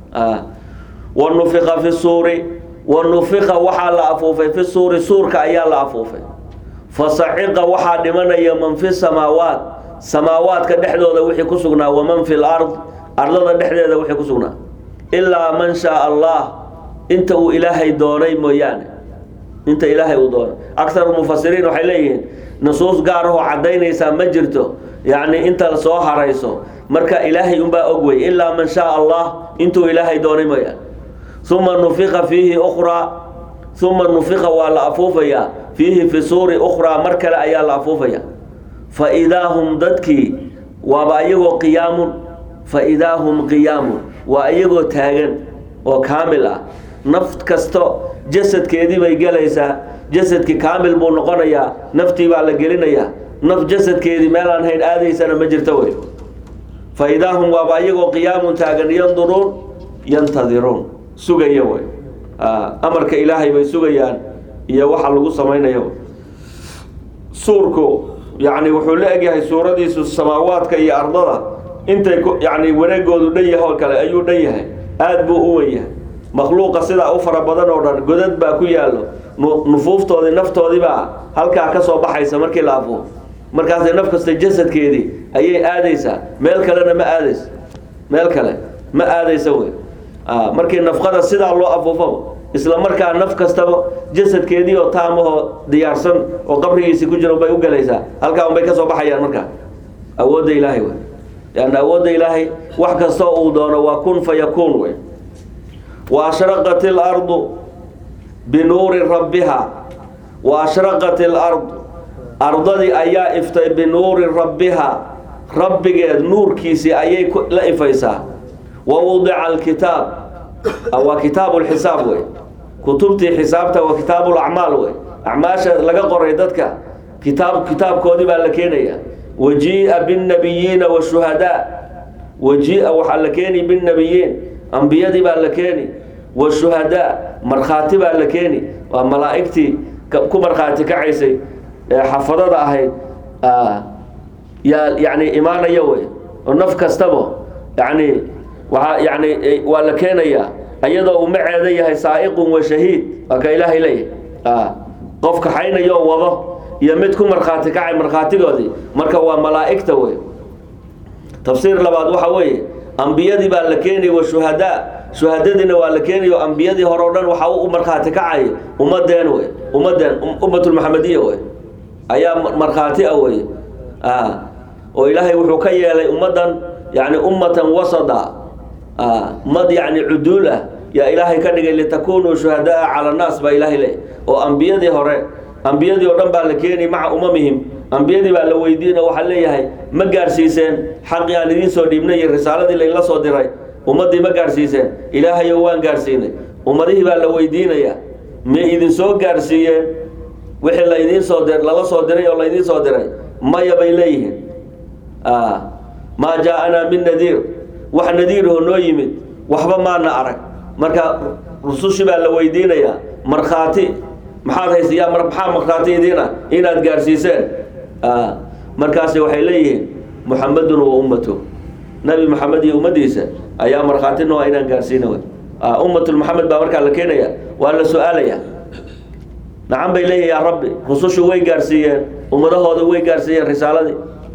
wa nufika fi suuri wa nufika waxaa la afuufay fi suuri suurka ayaa la afuufay fa saciqa waxaa dhimanaya man fi samaawaat samaawaadka dhexdooda wixii ku sugnaa waman fi lard ardada dhexdeeda wixii ku sugnaa ilaa man shaa allah inta uu ilaahay doonay mooyaane inta ilaahay uu doonay akharu mufasiriin waxay leeyihiin nusuus gaar ahoo caddaynaysaa ma jirto yacni inta soo harayso marka ilaahay unbaa og wey ilaa man shaa allah intuu ilaahay doonay mooyaane uma nufika fiihi ukhraa uma nufika waa la afuufayaa fiihi fi suuri ukhraa mar kale ayaa la afuufaya fa idaa hum dadkii waaba iyagoo qiyaamun fa idaa hum qiyaamun waa iyagoo taagan oo kaamil ah naf kasto jasadkeedii bay gelaysaa jasadkii kaamil buu noqonayaa naftii baa la gelinayaa naf jasadkeedii meelaan hayn aadaysana ma jirto wey fa idaa hum waaba iyagoo qiyaamun taagan yanduruun yantadiruun sugaya wey amarka ilaahay bay sugayaan iyo waxa lagu samaynayo suurku yacni wuxuu la egyahay suuradiisu samaawaadka iyo ardada intay yani wareegoodu dhan yahay oo kale ayuu dhan yahay aada buu u wen yahay makhluuqa sidaa u fara badan oo dhan godad baa ku yaallo nufuuftoodii naftoodii baa halkaa ka soo baxaysa markii la afuufo markaasay naf kasta jasadkeedii ayay aadaysaa meel kalena ma aadayso meel kale ma aadaysa wey markii nafqada sidaa loo afuufaba isla markaa naf kastaba jasadkeedii oo taamahoo diyaarsan oo qabrigiisi ku jira bay u gelaysaa halkaa unbay ka soo baxayaan markaa awoodda ilaahay wey leanna awoodda ilaahay wax kastoo uu doono waa kun fa yakuun wey wa ashraqat ilardu binuuri rabbiha wa ashraqat ilardu ardadii ayaa iftay binuuri rabbiha rabbigeed nuurkiisii ayay la ifaysaa wa wudica alkitaab waa kitaabu lxisaab wey kutubtii xisaabta waa kitaabu lacmaal wey acmaasha laga qoray dadka kitaab kitaabkoodii baa la keenaya wajii'a binnabiyiina washuhadaa wajii'a waxaa la keeni binnabiyiin ambiyadii baa la keeni washuhadaa markhaati baa la keeni waa malaa'igtii ku markhaati kacaysay ee xafadada ahayd yaa yani imaanaya wey oo naf kastaba yani waaa yani waa la keenayaa iyadoo uu maceeda yahay saa'iqun wa shahiid waa ka ilaahay leeyahay qof kaxaynayoo wado iyo mid ku markhaati kacay markhaatigoodii marka waa malaa'igta wey tafsiir labaad waxa weeye ambiyadii baa la keenay wa shuhadaa shuhadadiina waa la keenayo ambiyadii hore o dhan waxa u markhaati kacay ummadeen wey ummadeen ummatulmaxamediya wey ayaa markhaati ah wey oo ilaahay wuxuu ka yeelay ummaddan yani ummatan wasada ummad yani cuduul ah yaa ilaahay ka dhigay litakunuu shuhadaa cala annaas baa ilaahay leey oo ambiyadii hore ambiyadii oo dhan baa la keeni maca umamihim ambiyadii baa la weydiina waxaa leeyahay ma gaadhsiiseen xaqii aan idiin soo dhiibnay iyo risaaladii laynla soo diray ummaddii ma gaadhsiiseen ilaahayo waan gaadhsiinay ummadihii baa la weydiinaya ma idin soo gaadhsiiyeen wixii laydiin soo dir lala soo diray oo laydiin soo diray maya bay leeyihiin maa jaa-anaa min nadiir wax nadiirahoo noo yimid waxba maana arag marka rusushii baa la weydiinayaa markhaati maxaad haysayaa maxaa markhaati idiina inaad gaadhsiiseen markaasi waxay leeyihiin muxamedun wa ummatu nabi maxamed iyo ummaddiisa ayaa markhaati nooa inaan gaadhsiina wey ummatulmuxamed baa markaa la keenaya waa la su-aalaya nacan bay leeyihin yaa rabbi rusushu way gaadhsiiyeen ummadahooda way gaadhsiiyeen risaaladii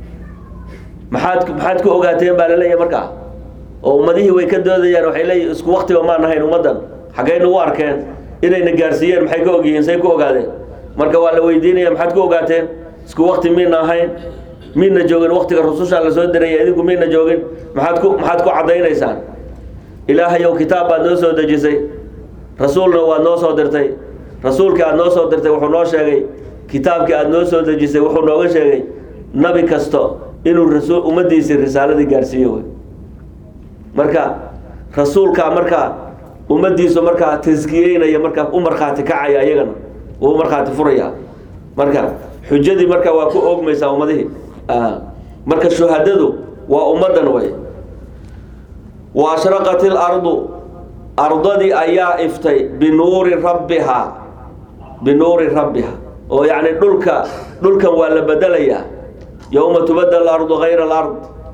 maxaad maxaad ku ogaateen baa laleeyahay markaa oo ummadihii way ka doodayaan waxay leeyihin isku waktiba maan ahayn ummaddan xaggayna u arkeen inayna gaadhsiiyeen maxay ka ogyihiin say ku ogaadeen marka waa la weydiinaya maxaad ku ogaateen isku wakti miina ahayn miina joogin waktiga rusushaa la soo diraya idinku miina joogin maxaad ku maxaad ku caddaynaysaan ilaahayow kitaab baad noo soo dejisay rasuulna waad noo soo dirtay rasuulkii aad noo soo dirtay wuxuu noo sheegay kitaabkii aad noo soo dejisay wuxuu nooga sheegay nabi kasto inuu rasul ummaddiisii risaaladii gaadhsiiyo wey marka rasuulkaa markaa ummaddiisu markaa taskiyeynaya markaa u markhaati kacaya iyagana uu markhaati furaya marka xujadii marka waa ku oogmaysaa ummadihii marka shuhadadu waa ummaddan way wa ashraqat ilardu ardadii ayaa iftay binuuri rabbihaa binuuri rabbiha oo yacni dhulka dhulkan waa la bedelayaa yowma tubadal ardu hayra alard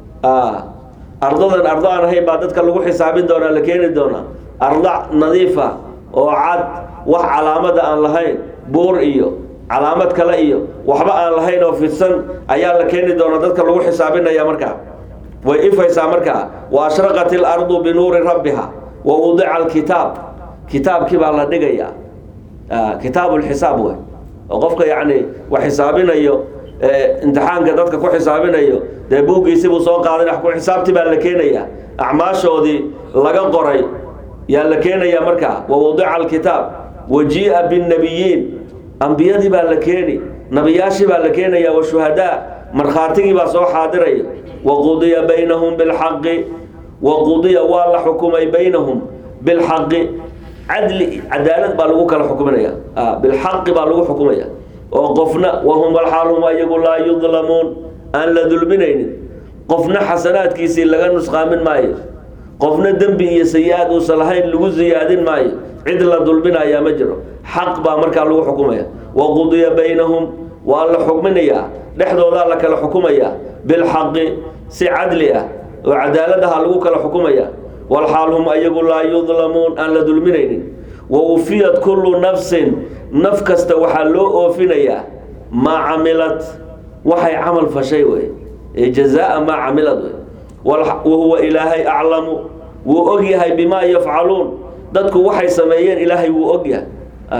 ardadan ardo aan ahayn baa dadka lagu xisaabin doonaa la keeni doonaa arda nadiifa oo cad wax calaamada aan lahayn buur iyo calaamad kale iyo waxba aan lahayn oo fidsan ayaa la keeni doonaa dadka lagu xisaabinaya markaa way ifaysaa markaa wa ashraqat ilardu binuuri rabbiha wa wudica alkitaab kitaabkii baa la dhigayaa kitaabu lxisaab wey oo qofka yacni wax xisaabinayo imtixaanka dadka ku xisaabinayo dee buuggiisibuu soo qaadan ku xisaabtii baa la keenaya acmaashoodii laga qoray yaa la keenaya markaa wa wadica alkitaab wajii'a binnabiyiin ambiyadii baa la keeni nabiyaashii baa la keenaya wa shuhadaa markhaatigii baa soo xaadiraya wa qudiya baynahum bilxaqi wa qudiya waa la xukumay baynahum bilxaqi cadli cadaalad baa lagu kala xukuminaya bilxaqi baa lagu xukumaya oo qofna wahum alxaal hum ayagu laa yudlamuun aan la dulminaynin qofna xasanaadkiisii laga nusqaamin maayo qofna dembi iyo sayi-aad uusan lahayn lagu siyaadin maayo cid la dulminayaa ma jiro xaq baa markaa lagu xukumaya wa qudiya baynahum waa la xukminayaa dhexdoodaa la kala xukumayaa bilxaqi si cadli ah oo cadaaladaha lagu kala xukumaya walxaal hum ayagu laa yudlamuun aan la dulminaynin wa ufiyat kullu nafsin naf kasta waxaa loo oofinayaa maa camilad waxay camal fashay wey ee jazaa maa camilad wey wahuwa ilaahay aclamu wuu og yahay bimaa yafcaluun dadku waxay sameeyeen ilaahay wuu og yahay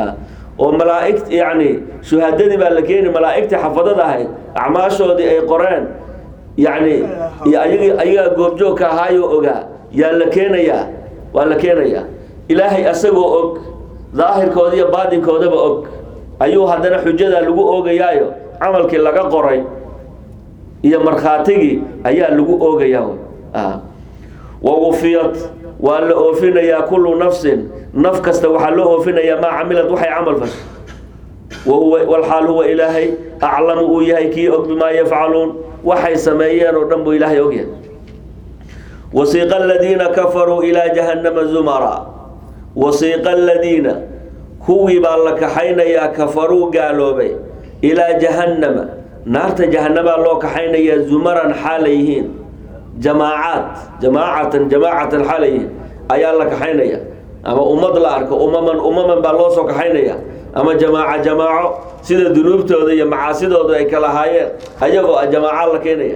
oo malaaigt yani shuhadadii baa la keeni malaa'igtii xafadada ahayd acmaashoodii ay qoreen yani ayagaa goobjoogka ahaayoo ogaa yaa la keenayaa waa la keenayaa ilaahay asagoo og daahirkooda iyo baadinkoodaba og ayuu haddana xujadaa lagu oogayaayo camalkii laga qoray iyo markhaatigii ayaa lagu oogayaa wa wufiyat waa la oofinayaa kullu nafsin naf kasta waxaa loo oofinayaa maa camilad waxay camal fashay wahuwa walxaal huwa ilaahay aclamu uu yahay kii og bimaa yafcaluun waxay sameeyeen oo dhan buu ilaahay og yahay wasiiqa aladiina kafaruu ilaa jahannama zumara wasiiqa aladiina kuwii baa la kaxaynayaa kafaruu gaaloobay ilaa jahannama naarta jahannamaa loo kaxaynayaa zumaran xaalay yihiin jamaacaad jamaacatan jamaacatan xaalay yihiin ayaa la kaxaynaya ama ummad la arko umaman umaman baa loo soo kaxaynaya ama jamaaco jamaaco sida dunuubtooda iyo macaasidooda ay kala haayeen ayagoo jamaaca la keenaya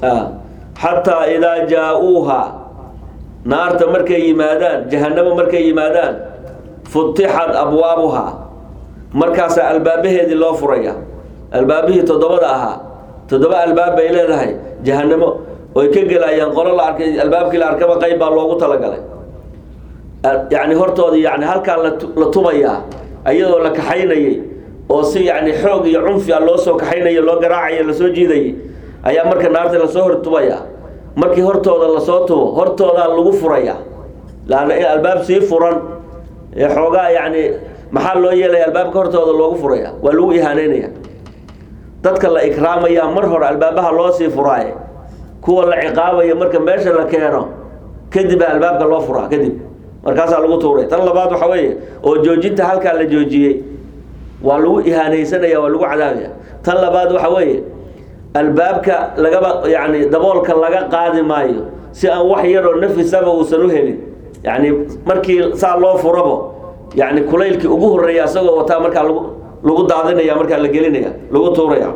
xataa idaa jaa-uuha naarta markay yimaadaan jahanamo markay yimaadaan futixat abwaabuhaa markaasaa albaabaheedii loo furaya albaabihii toddobada ahaa toddoba albaab bay leedahay jahanamo oy ka gelayaan qolo la arkay albaabkii la arkaba qayb baa loogu talagalay yani hortooda yani halkaa la tumayaa ayadoo la kaxaynayay oo si yacni xoog iyo cunfi a loo soo kaxaynayo loo garaacayo lasoo jiidayay ayaa marka naarta lasoo hortubaya markii hortooda lasoo tubo hortoodaa lagu furaya laanna in albaab sii furan ee xoogaa yacni maxaa loo yeelaya albaabka hortooda loogu furaya waa lagu ihaaneynaya dadka la ikraamaya mar hore albaabaha loo sii furaaye kuwa la ciqaabaya marka meesha la keeno kadib albaabka loo furaa kadib markaasaa lagu tuuray tan labaad waxa weeye oo joojinta halkaa la joojiyey waa lagu ihaanaysanaya waa lagu cadaabaya tan labaad waxa weeye albaabka lagaba yani daboolka laga qaadi maayo si aan wax yaroo nafisaba uusan u helin yani markii saa loo furabo yani kulaylkii ugu horeeya isagoo wataa markaa lagu lagu daadinaya markaa la gelinaya lagu tuuraya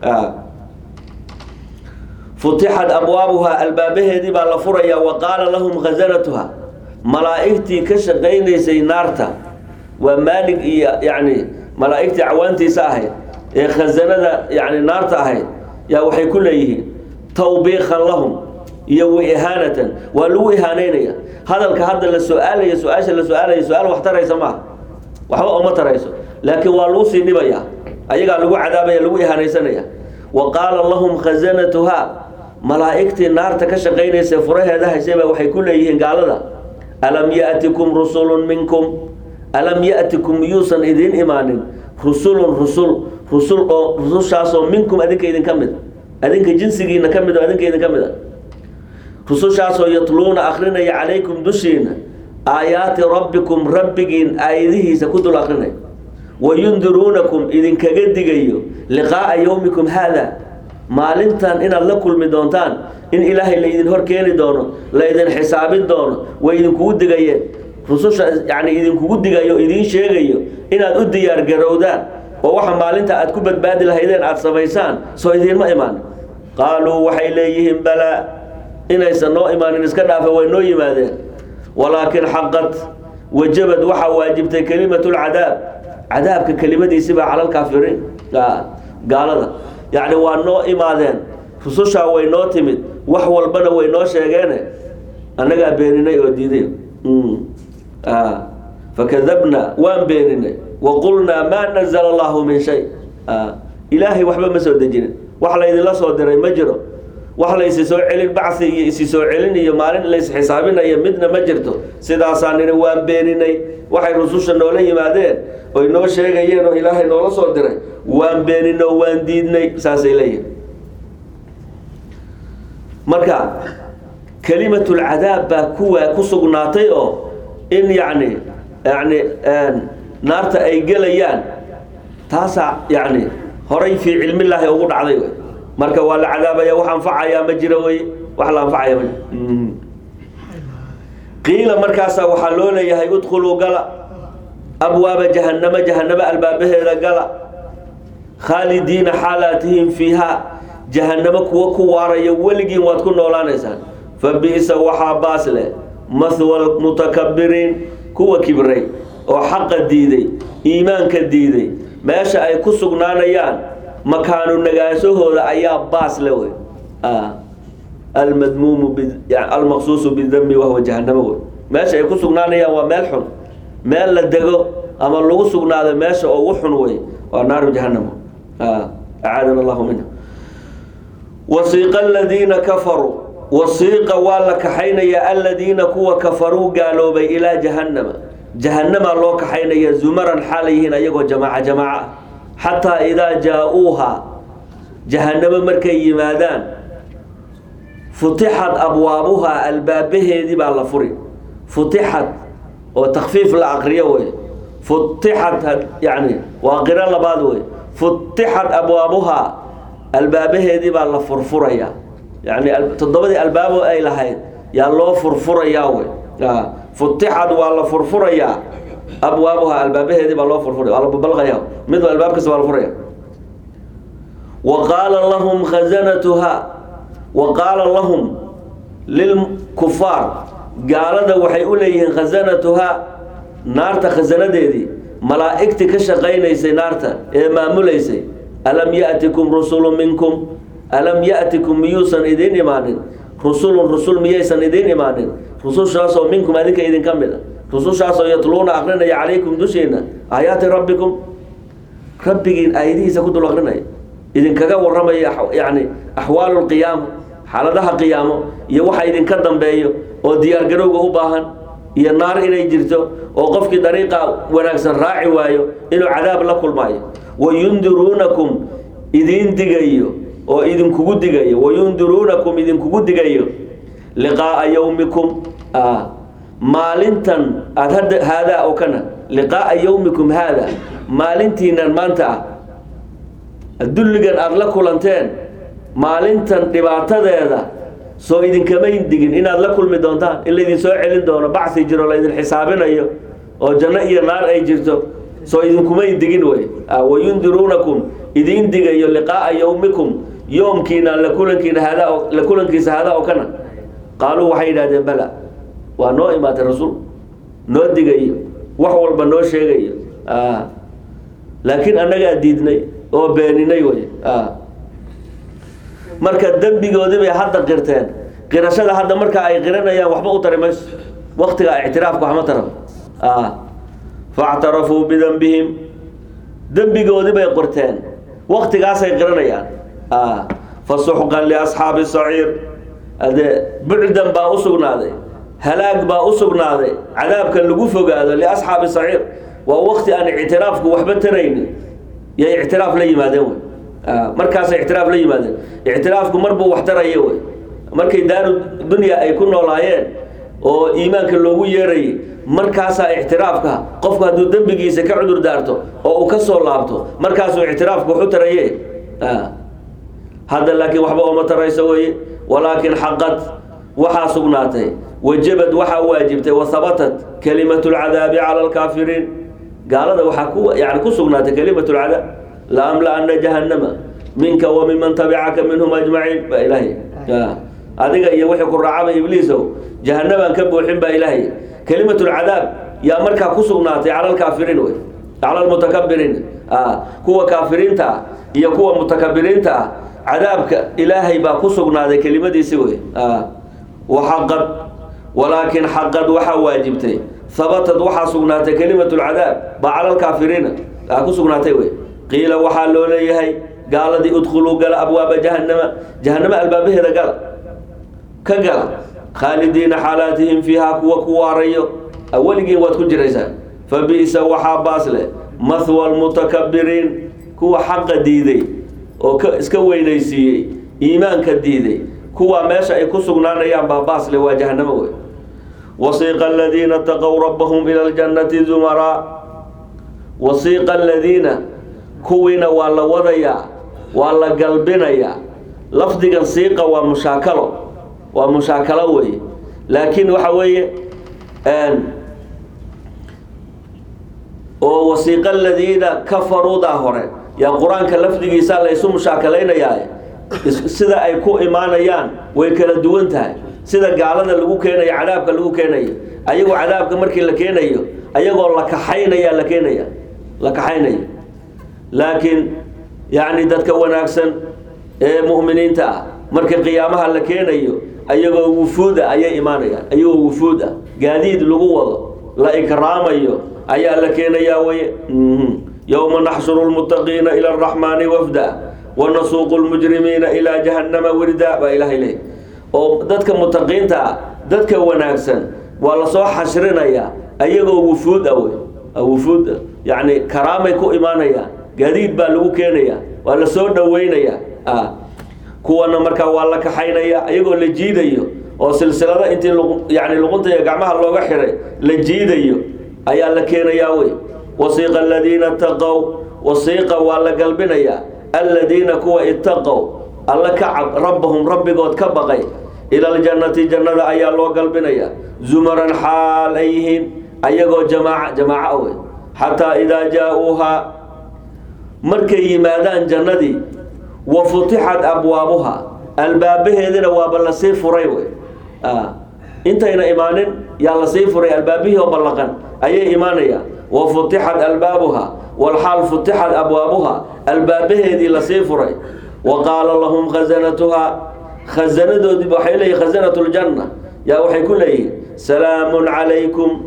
futixat abwaabuha albaabaheedii baa la furaya wa qaala lahum khazanatuha malaa'igtii ka shaqaynaysay naarta waa maalig iyo yani malaa'igtii cawaantiisa ahayd ee khazanada yani naarta ahayd yaa waxay ku leeyihiin tawbiikan lahum iyo wa ihaanatan waa lagu ihaaneynaya hadalka hadda la su-aalayo su-aasha la su-aalayo su-aal wax taraysa maaha waxba uma tarayso laakiin waa lagu sii dhibaya ayagaa lagu cadaabaya lagu ihaanaysanaya wa qaala lahum khazanatuha malaa'igtii naarta ka shaqaynaysa furaheeda haysayba waxay ku leeyihiin gaalada alam ya'tikum rusulun minkum alam ya'tikum miyuusan idiin imaanin rusulun rusul rusul oo rusushaasoo minkum adinka idinka mid adinka jinsigiina ka mid oo adinka idinka mid a rusushaasoo yatluuna akrinaya calaykum dushiina aayaati rabbikum rabbigiin aayadihiisa ku dul akrinaya wayundiruunakum idinkaga digayo liqaa'a yowmikum haada maalintan inaad la kulmi doontaan in ilaahay la idin hor keeni doono la idin xisaabin doono way idinkugu digayeen rususha yani idinkugu digayo idiin sheegayo inaad u diyaar garowdaan oo waxa maalinta aad ku badbaadi lahaydeen aad samaysaan soo idiinma imaan qaaluu waxay leeyihiin balaa inaysan noo imaanin iska dhaafa way noo yimaadeen walaakin xaqad wajabad waxaa waajibtay kelimatu lcadaab cadaabka kelimadiisibaa cala lkaafiriin gaalada yacni waa noo imaadeen rusushaa way noo timid wax walbana way noo sheegeene annagaa beeninay oo diiday fakadabna waan beeninay wa qulnaa maa nazla allahu min shay ilaahay waxba ma soo dejinin wax laydinla soo diray ma jiro wax la isi soo celin bacsi iyo isi soo celin iyo maalin la isxisaabinayo midna ma jirto sidaasaa nini waan beeninay waxay rususha noola yimaadeen oy noo sheegayeen oo ilaahay noola soo diray waan beeninay oo waan diidnay saasay leeyihin marka kelimatulcadaab baa kuwa ku sugnaatay oo in yacni yani naarta ay gelayaan taasaa yani horay fii cilmillaahi ugu dhacday wey marka waa la cadaabaya wax anfacayaa ma jiro wey wax la anfacaya ma qiila markaasaa waxaa loo leeyahay udkhuluu gala abwaaba jahannama jahanamo albaabaheeda gala khaalidiina xaalaatihim fiihaa jahanamo kuwa ku waaraya weligiin waad ku noolaanaysaan fa bi'sa waxaa baas leh mahwa mutakabiriin kuwa kibray oo xaqa diiday iimaanka diiday meesha ay ku sugnaanayaan makaanu nagaashahooda ayaa baas le wey almadmuumu almaqsuusu bidami wahwa jahanamo wey meesha ay ku sugnaanayaan waa meel xun meel la dego ama lagu sugnaado meesha ugu xun wey waa naaru jahanamo acaadana allahu minha wasiiqa aladiina kafaruu wasiiqa waa la kaxaynaya aladiina kuwa kafaruu gaaloobay ilaa jahannama jahanamaa loo kaxaynaya zumaran xaalayihiin ayagoo jamaaca jamaaca xataa idaa jaa-uuha jahanamo markay yimaadaan futixat abwaabuhaa albaabaheedii baa la furi futixat oo takfiif la aqriyo wey futixat yani waa qiro labaad wey futixat abwaabuhaa albaabaheedii baa la furfuraya yani toddobadii albaabo ay lahayd yaa loo furfurayaa wey futixad waa la furfurayaa abwaabuhaa albaabaheedii baa loo furfuraya waa la babalqaya mid albaab kasta waa la furaya wa qaala lahum khazanatuha wa qaala lahum lilkufaar gaalada waxay u leeyihiin khazanatuhaa naarta khasanadeedii malaa'igtii ka shaqaynaysay naarta ee maamulaysay alam ya'tikum rusulu minkum alam ya'tikum miyuusan idiin imaanin rusulun rusul miyaysan idiin imaanin rusushaasoo minkum adinka idinka mid a rusushaasoo yatluuna akrinaya calaykum dushiina aayaati rabbikum rabbigiin aayadihiisa ku dul akrinaya idinkaga warramaya yani axwaalu lqiyaama xaaladaha qiyaamo iyo waxa idinka dambeeyo oo diyaargarowga u baahan iyo naar inay jirto oo qofkii dariiqa wanaagsan raaci waayo inuu cadaab la kulmaayo wayundiruunakum idiin digayo oo idinkugu digayo wayundiruunakum idinkugu digayo liqaaa yowmikum maalintan aad hadda haadaa oo kana liqaaa yowmikum haada maalintiinan maanta ah dulligan aada la kulanteen maalintan dhibaatadeeda soo idinkamayn digin inaad la kulmi doontaan in laydin soo celin doono bacsi jiro laydin xisaabinayo oo janno iyo naar ay jirto soo idinkumayn digin wey wayundiruunakum idiin digayo liqaaa yowmikum yoomkiina la kulankiina haadaa la kulankiisa haadaa oo kana qaaluu waxay yidhahdeen bala waa noo imaatay rasuul noo digayo wax walba noo sheegayo laakiin annagaa diidnay oo beeninay wey marka dembigoodii bay hadda qirteen qirashada hadda marka ay qiranayaan waxba u tari mayso waktiga ictiraafka waxma taran factarafuu bidembihim dembigoodii bay qorteen waktigaasay qiranayaan fasuxqan liasxaabi saciir ade bucdan baa u sugnaaday halaag baa u sugnaaday cadaabka lagu fogaado liasxaabi saciir waa wakti aan ictiraafku waxba taraynin yay ictiraaf la yimaadeen wey markaasay ictiraaf la yimaadeen ictiraafku marbuu wax taraya wey markay daaru dunya ay ku noolaayeen oo iimaanka loogu yeerayay markaasaa ictiraafka qofku hadduu dembigiisa ka cudur daarto oo uu ka soo laabto markaasuu ictiraafku waxu taraye hadda laakiin waxba ooma tarayso weye walaakin xaqad waxaa sugnaatay wajabad waxaa waajibtay wahabatat kalimatu lcadaabi cala alkaafiriin gaalada waxaa ku yani ku sugnaatay kalimatu lcadaab laamla-ana jahannama minka wa miman tabicaka minhum ajmaciin baa ilaahay adiga iyo wixii ku raacaba ibliisow jahanabaan ka buuxin baa ilaahay kalimatu lcadaab yaa markaa ku sugnaatay cala alkaafiriin wey cala almutakabiriin kuwa kaafiriinta ah iyo kuwa mutakabiriinta ah cadaabka ilaahay baa ku sugnaaday kelimadiisi wey waxaqad walaakin xaqad waxaa waajibtay habatad waxaa sugnaatay kelimatu lcadaab baa cala alkaafiriina aa ku sugnaatay wey qiila waxaa loo leeyahay gaaladii udkhuluu gala abwaaba jahannama jahanamo albaabaheeda gala ka gala khaalidiina xaalaatihim fiihaa kuwa ku waarayo weligiin waad ku jiraysaan fa bi'sa waxaa baas leh mahwa almutakabiriin kuwa xaqa diiday oo ka iska weynaysiiyey iimaanka diiday kuwa meesha ay ku sugnaanayaan baa baas leh waa jahanamo wey wasiiqa aladiina taqow rabbahum ila ljannati zumaraa wasiiqa aladiina kuwiina waa la wadayaa waa la galbinayaa lafdigan siiqa waa mushaakalo waa mushaakalo weeye laakiin waxa weeye oo wasiiqa aladiina kafaruudaa hore yaa qur-aanka lafdigiisa laysu mushaakalaynayaa sida ay ku imaanayaan way kala duwan tahay sida gaalada lagu keenayo cadaabka lagu keenayo ayagoo cadaabka markii la keenayo ayagoo la kaxaynaya la keenaya la kaxaynayo laakiin yacni dadka wanaagsan ee mu'miniinta ah markii qiyaamaha la keenayo ayagoo wufuuda ayay imaanayaan ayagoo wufuud ah gaadiid lagu wado la ikraamayo ayaa la keenayaa weye yowma naxshuru lmuttaqiina ila araxmaani wafda wanasuuqu lmujrimiina ilaa jahannama wirda baa ilaahay leey oo dadka mutaqiinta ah dadka wanaagsan waa lasoo xashrinayaa ayagoo wufuud ah wey wufuud yacni karaamay ku imaanayaan gaadiid baa lagu keenaya waa la soo dhaweynayaa kuwana markaa waa la kaxaynaya ayagoo la jiidayo oo silsilada intii yani luquntaiyo gacmaha looga xiray la jiidayo ayaa la keenayaa wey wasiiqa aladiina itaqow wasiiqa waa la galbinayaa aladiina kuwa itaqow alla ka cab rabbahum rabbigood ka baqay ila aljannati jannada ayaa loo galbinayaa zumaran xaal ay yihiin ayagoo jamaaca jamaaca wey xataa idaa jaa-uuhaa markay yimaadaan jannadii wa futixat abwaabuha albaabaheedina waaba lasii furay wey intayna imaanin yaa lasii furay albaabihii oo ballaqan ayay imaanayaan wa futixat albaabuha walxaal futixat abwaabuha albaabaheedii lasii furay wa qaala lahum khazanatuhaa khazanadoodii waxay leeyihin khazanatu ljanna yaa waxay ku leeyihiin salaamun calaykum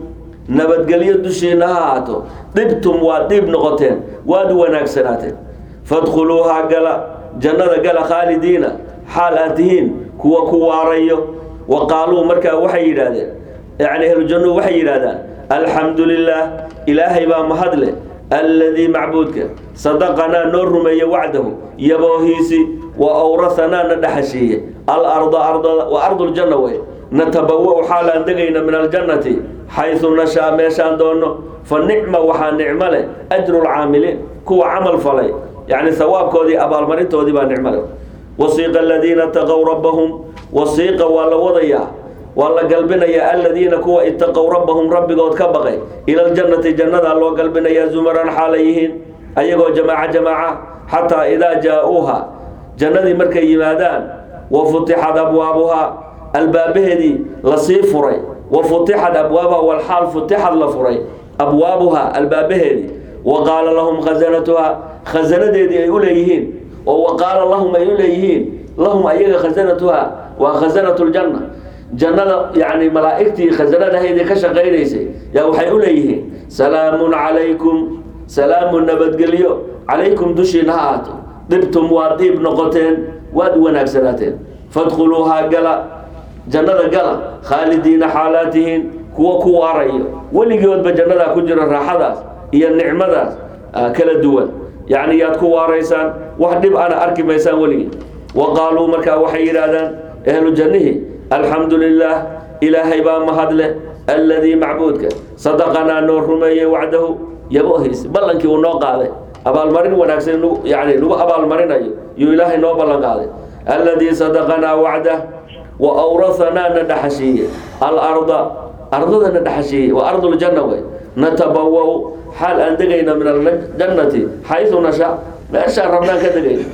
nabadgelyo dushiina ha ahaato dhibtum waad dhiib noqoteen waad wanaagsanaateen fadkhuluuhaa gala jannada gala khaalidiina xaal aad tihiin kuwa ku waarayo wa qaaluu markaa waxay yidhaahdeen yacni ahlujannuhu waxay yidhaahdaan alxamdu lilaah ilaahay baa mahadle alladii macbuudka sadaqanaa noo rumeeye wacdahu yaboohiisi wa awrahanaa na dhaxashiiye alarda ardada wa arduljanna wey natabawa xaalaan degayna min aljannati xaysu nashaa meeshaan doonno fa nicma waxaa nicmo leh ajru lcaamiliin kuwa camal falay yacni sawaabkoodii abaalmarintoodii baa nicmo leh wasiiqa aladiina taqow rabbahum wasiiqa waa la wadayaa waa la galbinayaa aladiina kuwa itaqow rabbahum rabbigood ka baqay ila ljannati jannadaa loo galbinayaa zumaran xaalay yihiin ayagoo jamaaca jamaaca xataa idaa jaa-uuha jannadii markay yimaadaan wa futixat abwaabuhaa albaabaheedii lasii furay wa futixat abwaabuha walxaal futixad la furay abwaabuhaa albaabaheedii wa qaala lahum khasanatuhaa khasanadeedii ay u leeyihiin oo wa qaala lahum ay u leeyihiin lahum ayaga khasanatuhaa waa khasanatu ljanna jannada yani malaa'igtii khasanadahaydii ka shaqaynaysay yaa waxay u leeyihiin salaamun calaykum salaamun nabadgelyo calaykum dushiina ha ahaato dhibtum waad dhiib noqoteen waad wanaagsanaateen fadkhuluuhaa gala jannada gala khaalidiina xaalaatihiin kuwa ku waarayo weligoodba jannadaa ku jira raaxadaas iyo nicmadaas kala duwan yacni yaad ku waaraysaan wax dhib ana arki maysaan weligii wa qaaluu markaa waxay yidhaahdaan ahlu jannihii alxamdu lilaah ilaahay baa mahadle alladii macbuudka sadaqanaa noo rumeeyey wacdahu yabohiis ballankii uu noo qaaday abaalmarin wanaagsan yani nagu abaalmarinayo yuu ilaahay noo ballan qaaday alladii sadaqanaa wacdah wa awrahanaa na dhaxashiiye alarda ardada na dhaxashiiye waa arduljanna wey natabawa xaal aan degayna min aljannati xaysu nasha meeshaan rabnaan ka degayna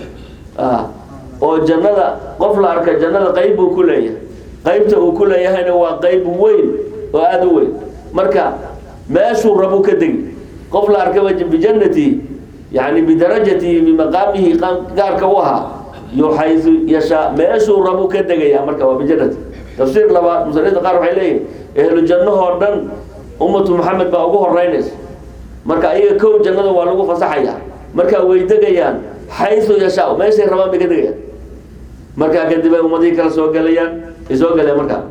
oo jannada qof la arka jannada qayb buu ku leeyahay qaybta uu ku leeyahayna waa qayb weyn oo aada u weyn marka meeshuu rabu ka degi qof la arkaba bijannatihi yani bidarajatihi bimaqaamihi gaarka u ahaa yo xaysu yashaa meeshuu rabu ka degaya marka waa bijannati tafsiir labaad muslimiinta qaar waxay leeyihin ehlu jannahoo dhan ummatu maxamed baa ugu horeynaysa marka ayaga kow jannada waa lagu fasaxaya marka way degayaan xaysu yashaa meeshay rabaan bay ka degayaan markaa kadib ay ummadihii kala soo gelayaan ay soo galeen markaa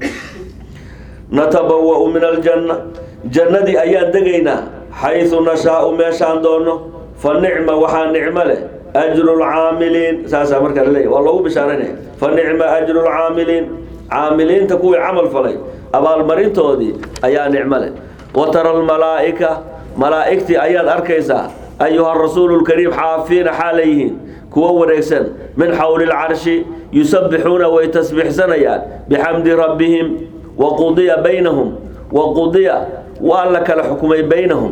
natabawa'u min aljanna jannadii ayaan degaynaa xaysu nashaau meeshaan doonno fa nicma waxaa nicmo leh ajru lcaamiliin saasaa markaa laleeyahy waa loogu bishaaranaya fa nicma ajru lcaamiliin caamiliinta kuwii camal falay abaalmarintoodii ayaa nicmo leh wa tara almalaa'ika malaa'igtii ayaad arkaysaa ayuha rasuulu lkariim xaafiina xaalayyihiin kuwa wareegsan min xawli lcarshi yusabbixuuna way tasbiixsanayaan bixamdi rabbihim wa qudiya baynahum wa qudiya waa la kala xukumay baynahum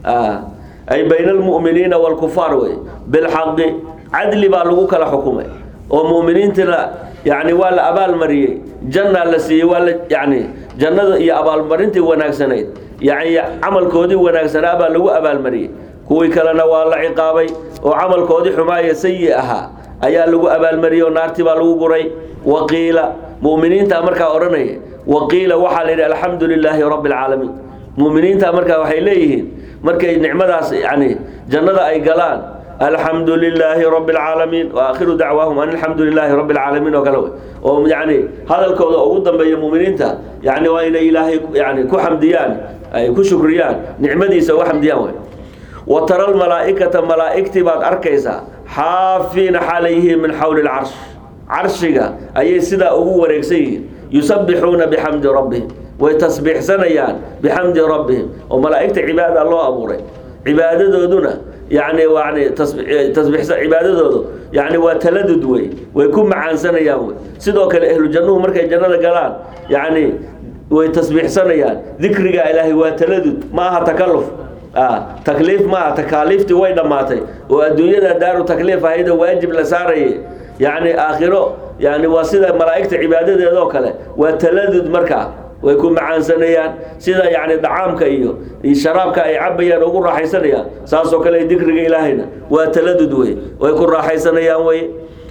ay bayna almu'miniina waalkufaar wey bilxaqi cadli baa lagu kala xukumay oo mu'miniintina yani waa la abaalmariyey jannaa la siiyey waa la yani jannada iyo abaalmarintii wanaagsanayd yani camalkoodii wanaagsanaa baa lagu abaalmariyey kuwii kalena waa la ciqaabay oo camalkoodii xumaaya sayi ahaa ayaa lagu abaalmariyey oo naartii baa lagu guray waqiila mu'miniintaa markaa odhanaya waqiila waxaa la yidhi alxamdu lilaahi rabbi alcaalamiin mu'miniintaa markaa waxay leeyihiin markay nicmadaas yani jannada ay galaan alxamdu lilaahi rabbi alcaalamiin wa aakhiru dacwaahum an alxamdu lilaahi rabbi alcaalamiin oo kale wey oo yani hadalkooda ugu dambeeya mu'miniinta yani waa inay ilaahay yani ku xamdiyaan ay ku shukriyaan nicmadiisa uga xamdiyaan wey wa tara almalaa'ikata malaa'igtii baad arkaysaa xaafiina xaalayyihiin min xawli lcarsh carshiga ayay sidaa ugu wareegsan yihiin yusabbixuuna bixamdi rabbihim way tasbiixsanayaan bixamdi rabbihim oo malaa'igta cibaada loo abuuray cibaadadooduna yani yani tasbiixsa cibaadadoodu yani waa taladud wey way ku macaansanayaan wey sidoo kale ahlu jannuhu markay jannada galaan yani way tasbiixsanayaan dikriga ilaahay waa taladud ma aha takalluf takliif maaha takaaliiftii way dhammaatay oo adduunyada daaru takliif ahayda waajib la saarayay yacni aakhiro yani waa sida malaa'igta cibaadadeedoo kale waa taladud markaa way ku macaansanayaan sida yani dacaamka iyo sharaabka ay cabayaan ugu raaxaysanayaan saasoo kale dikriga ilaahayna waa taladud wey way ku raaxaysanayaan wey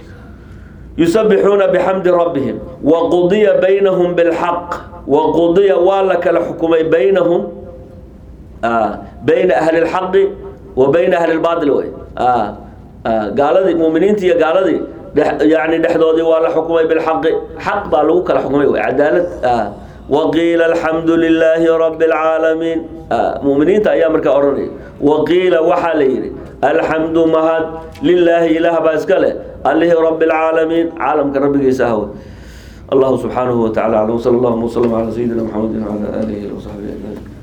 yusabbixuuna bixamdi rabbihim wa qudiya baynahum bilxaq wa qudiya waa la kala xukumay baynahum bayna ahli lxaqi wa bayna ahli lbaatil wey gaaladii muminiintii iyo gaaladii yani dhexdoodii waa la xukumay bilxaqi xaq baa lagu kala xukumay wey cadaalad waqiila alxamdu lilaahi rabi اlcaalamiin muminiinta ayaa markaa odhanaya waqiila waxaa la yidhi alxamdu mahad lilaahi ilaah baa iska leh alihi rabi اlcaalamiin caalamka rabbigiisa ahw allahu subxaanahu wa tacala aclam sal allahuma wslm calaa sayidina mxamedi wcala aalihi wasaxbihi ajmaciin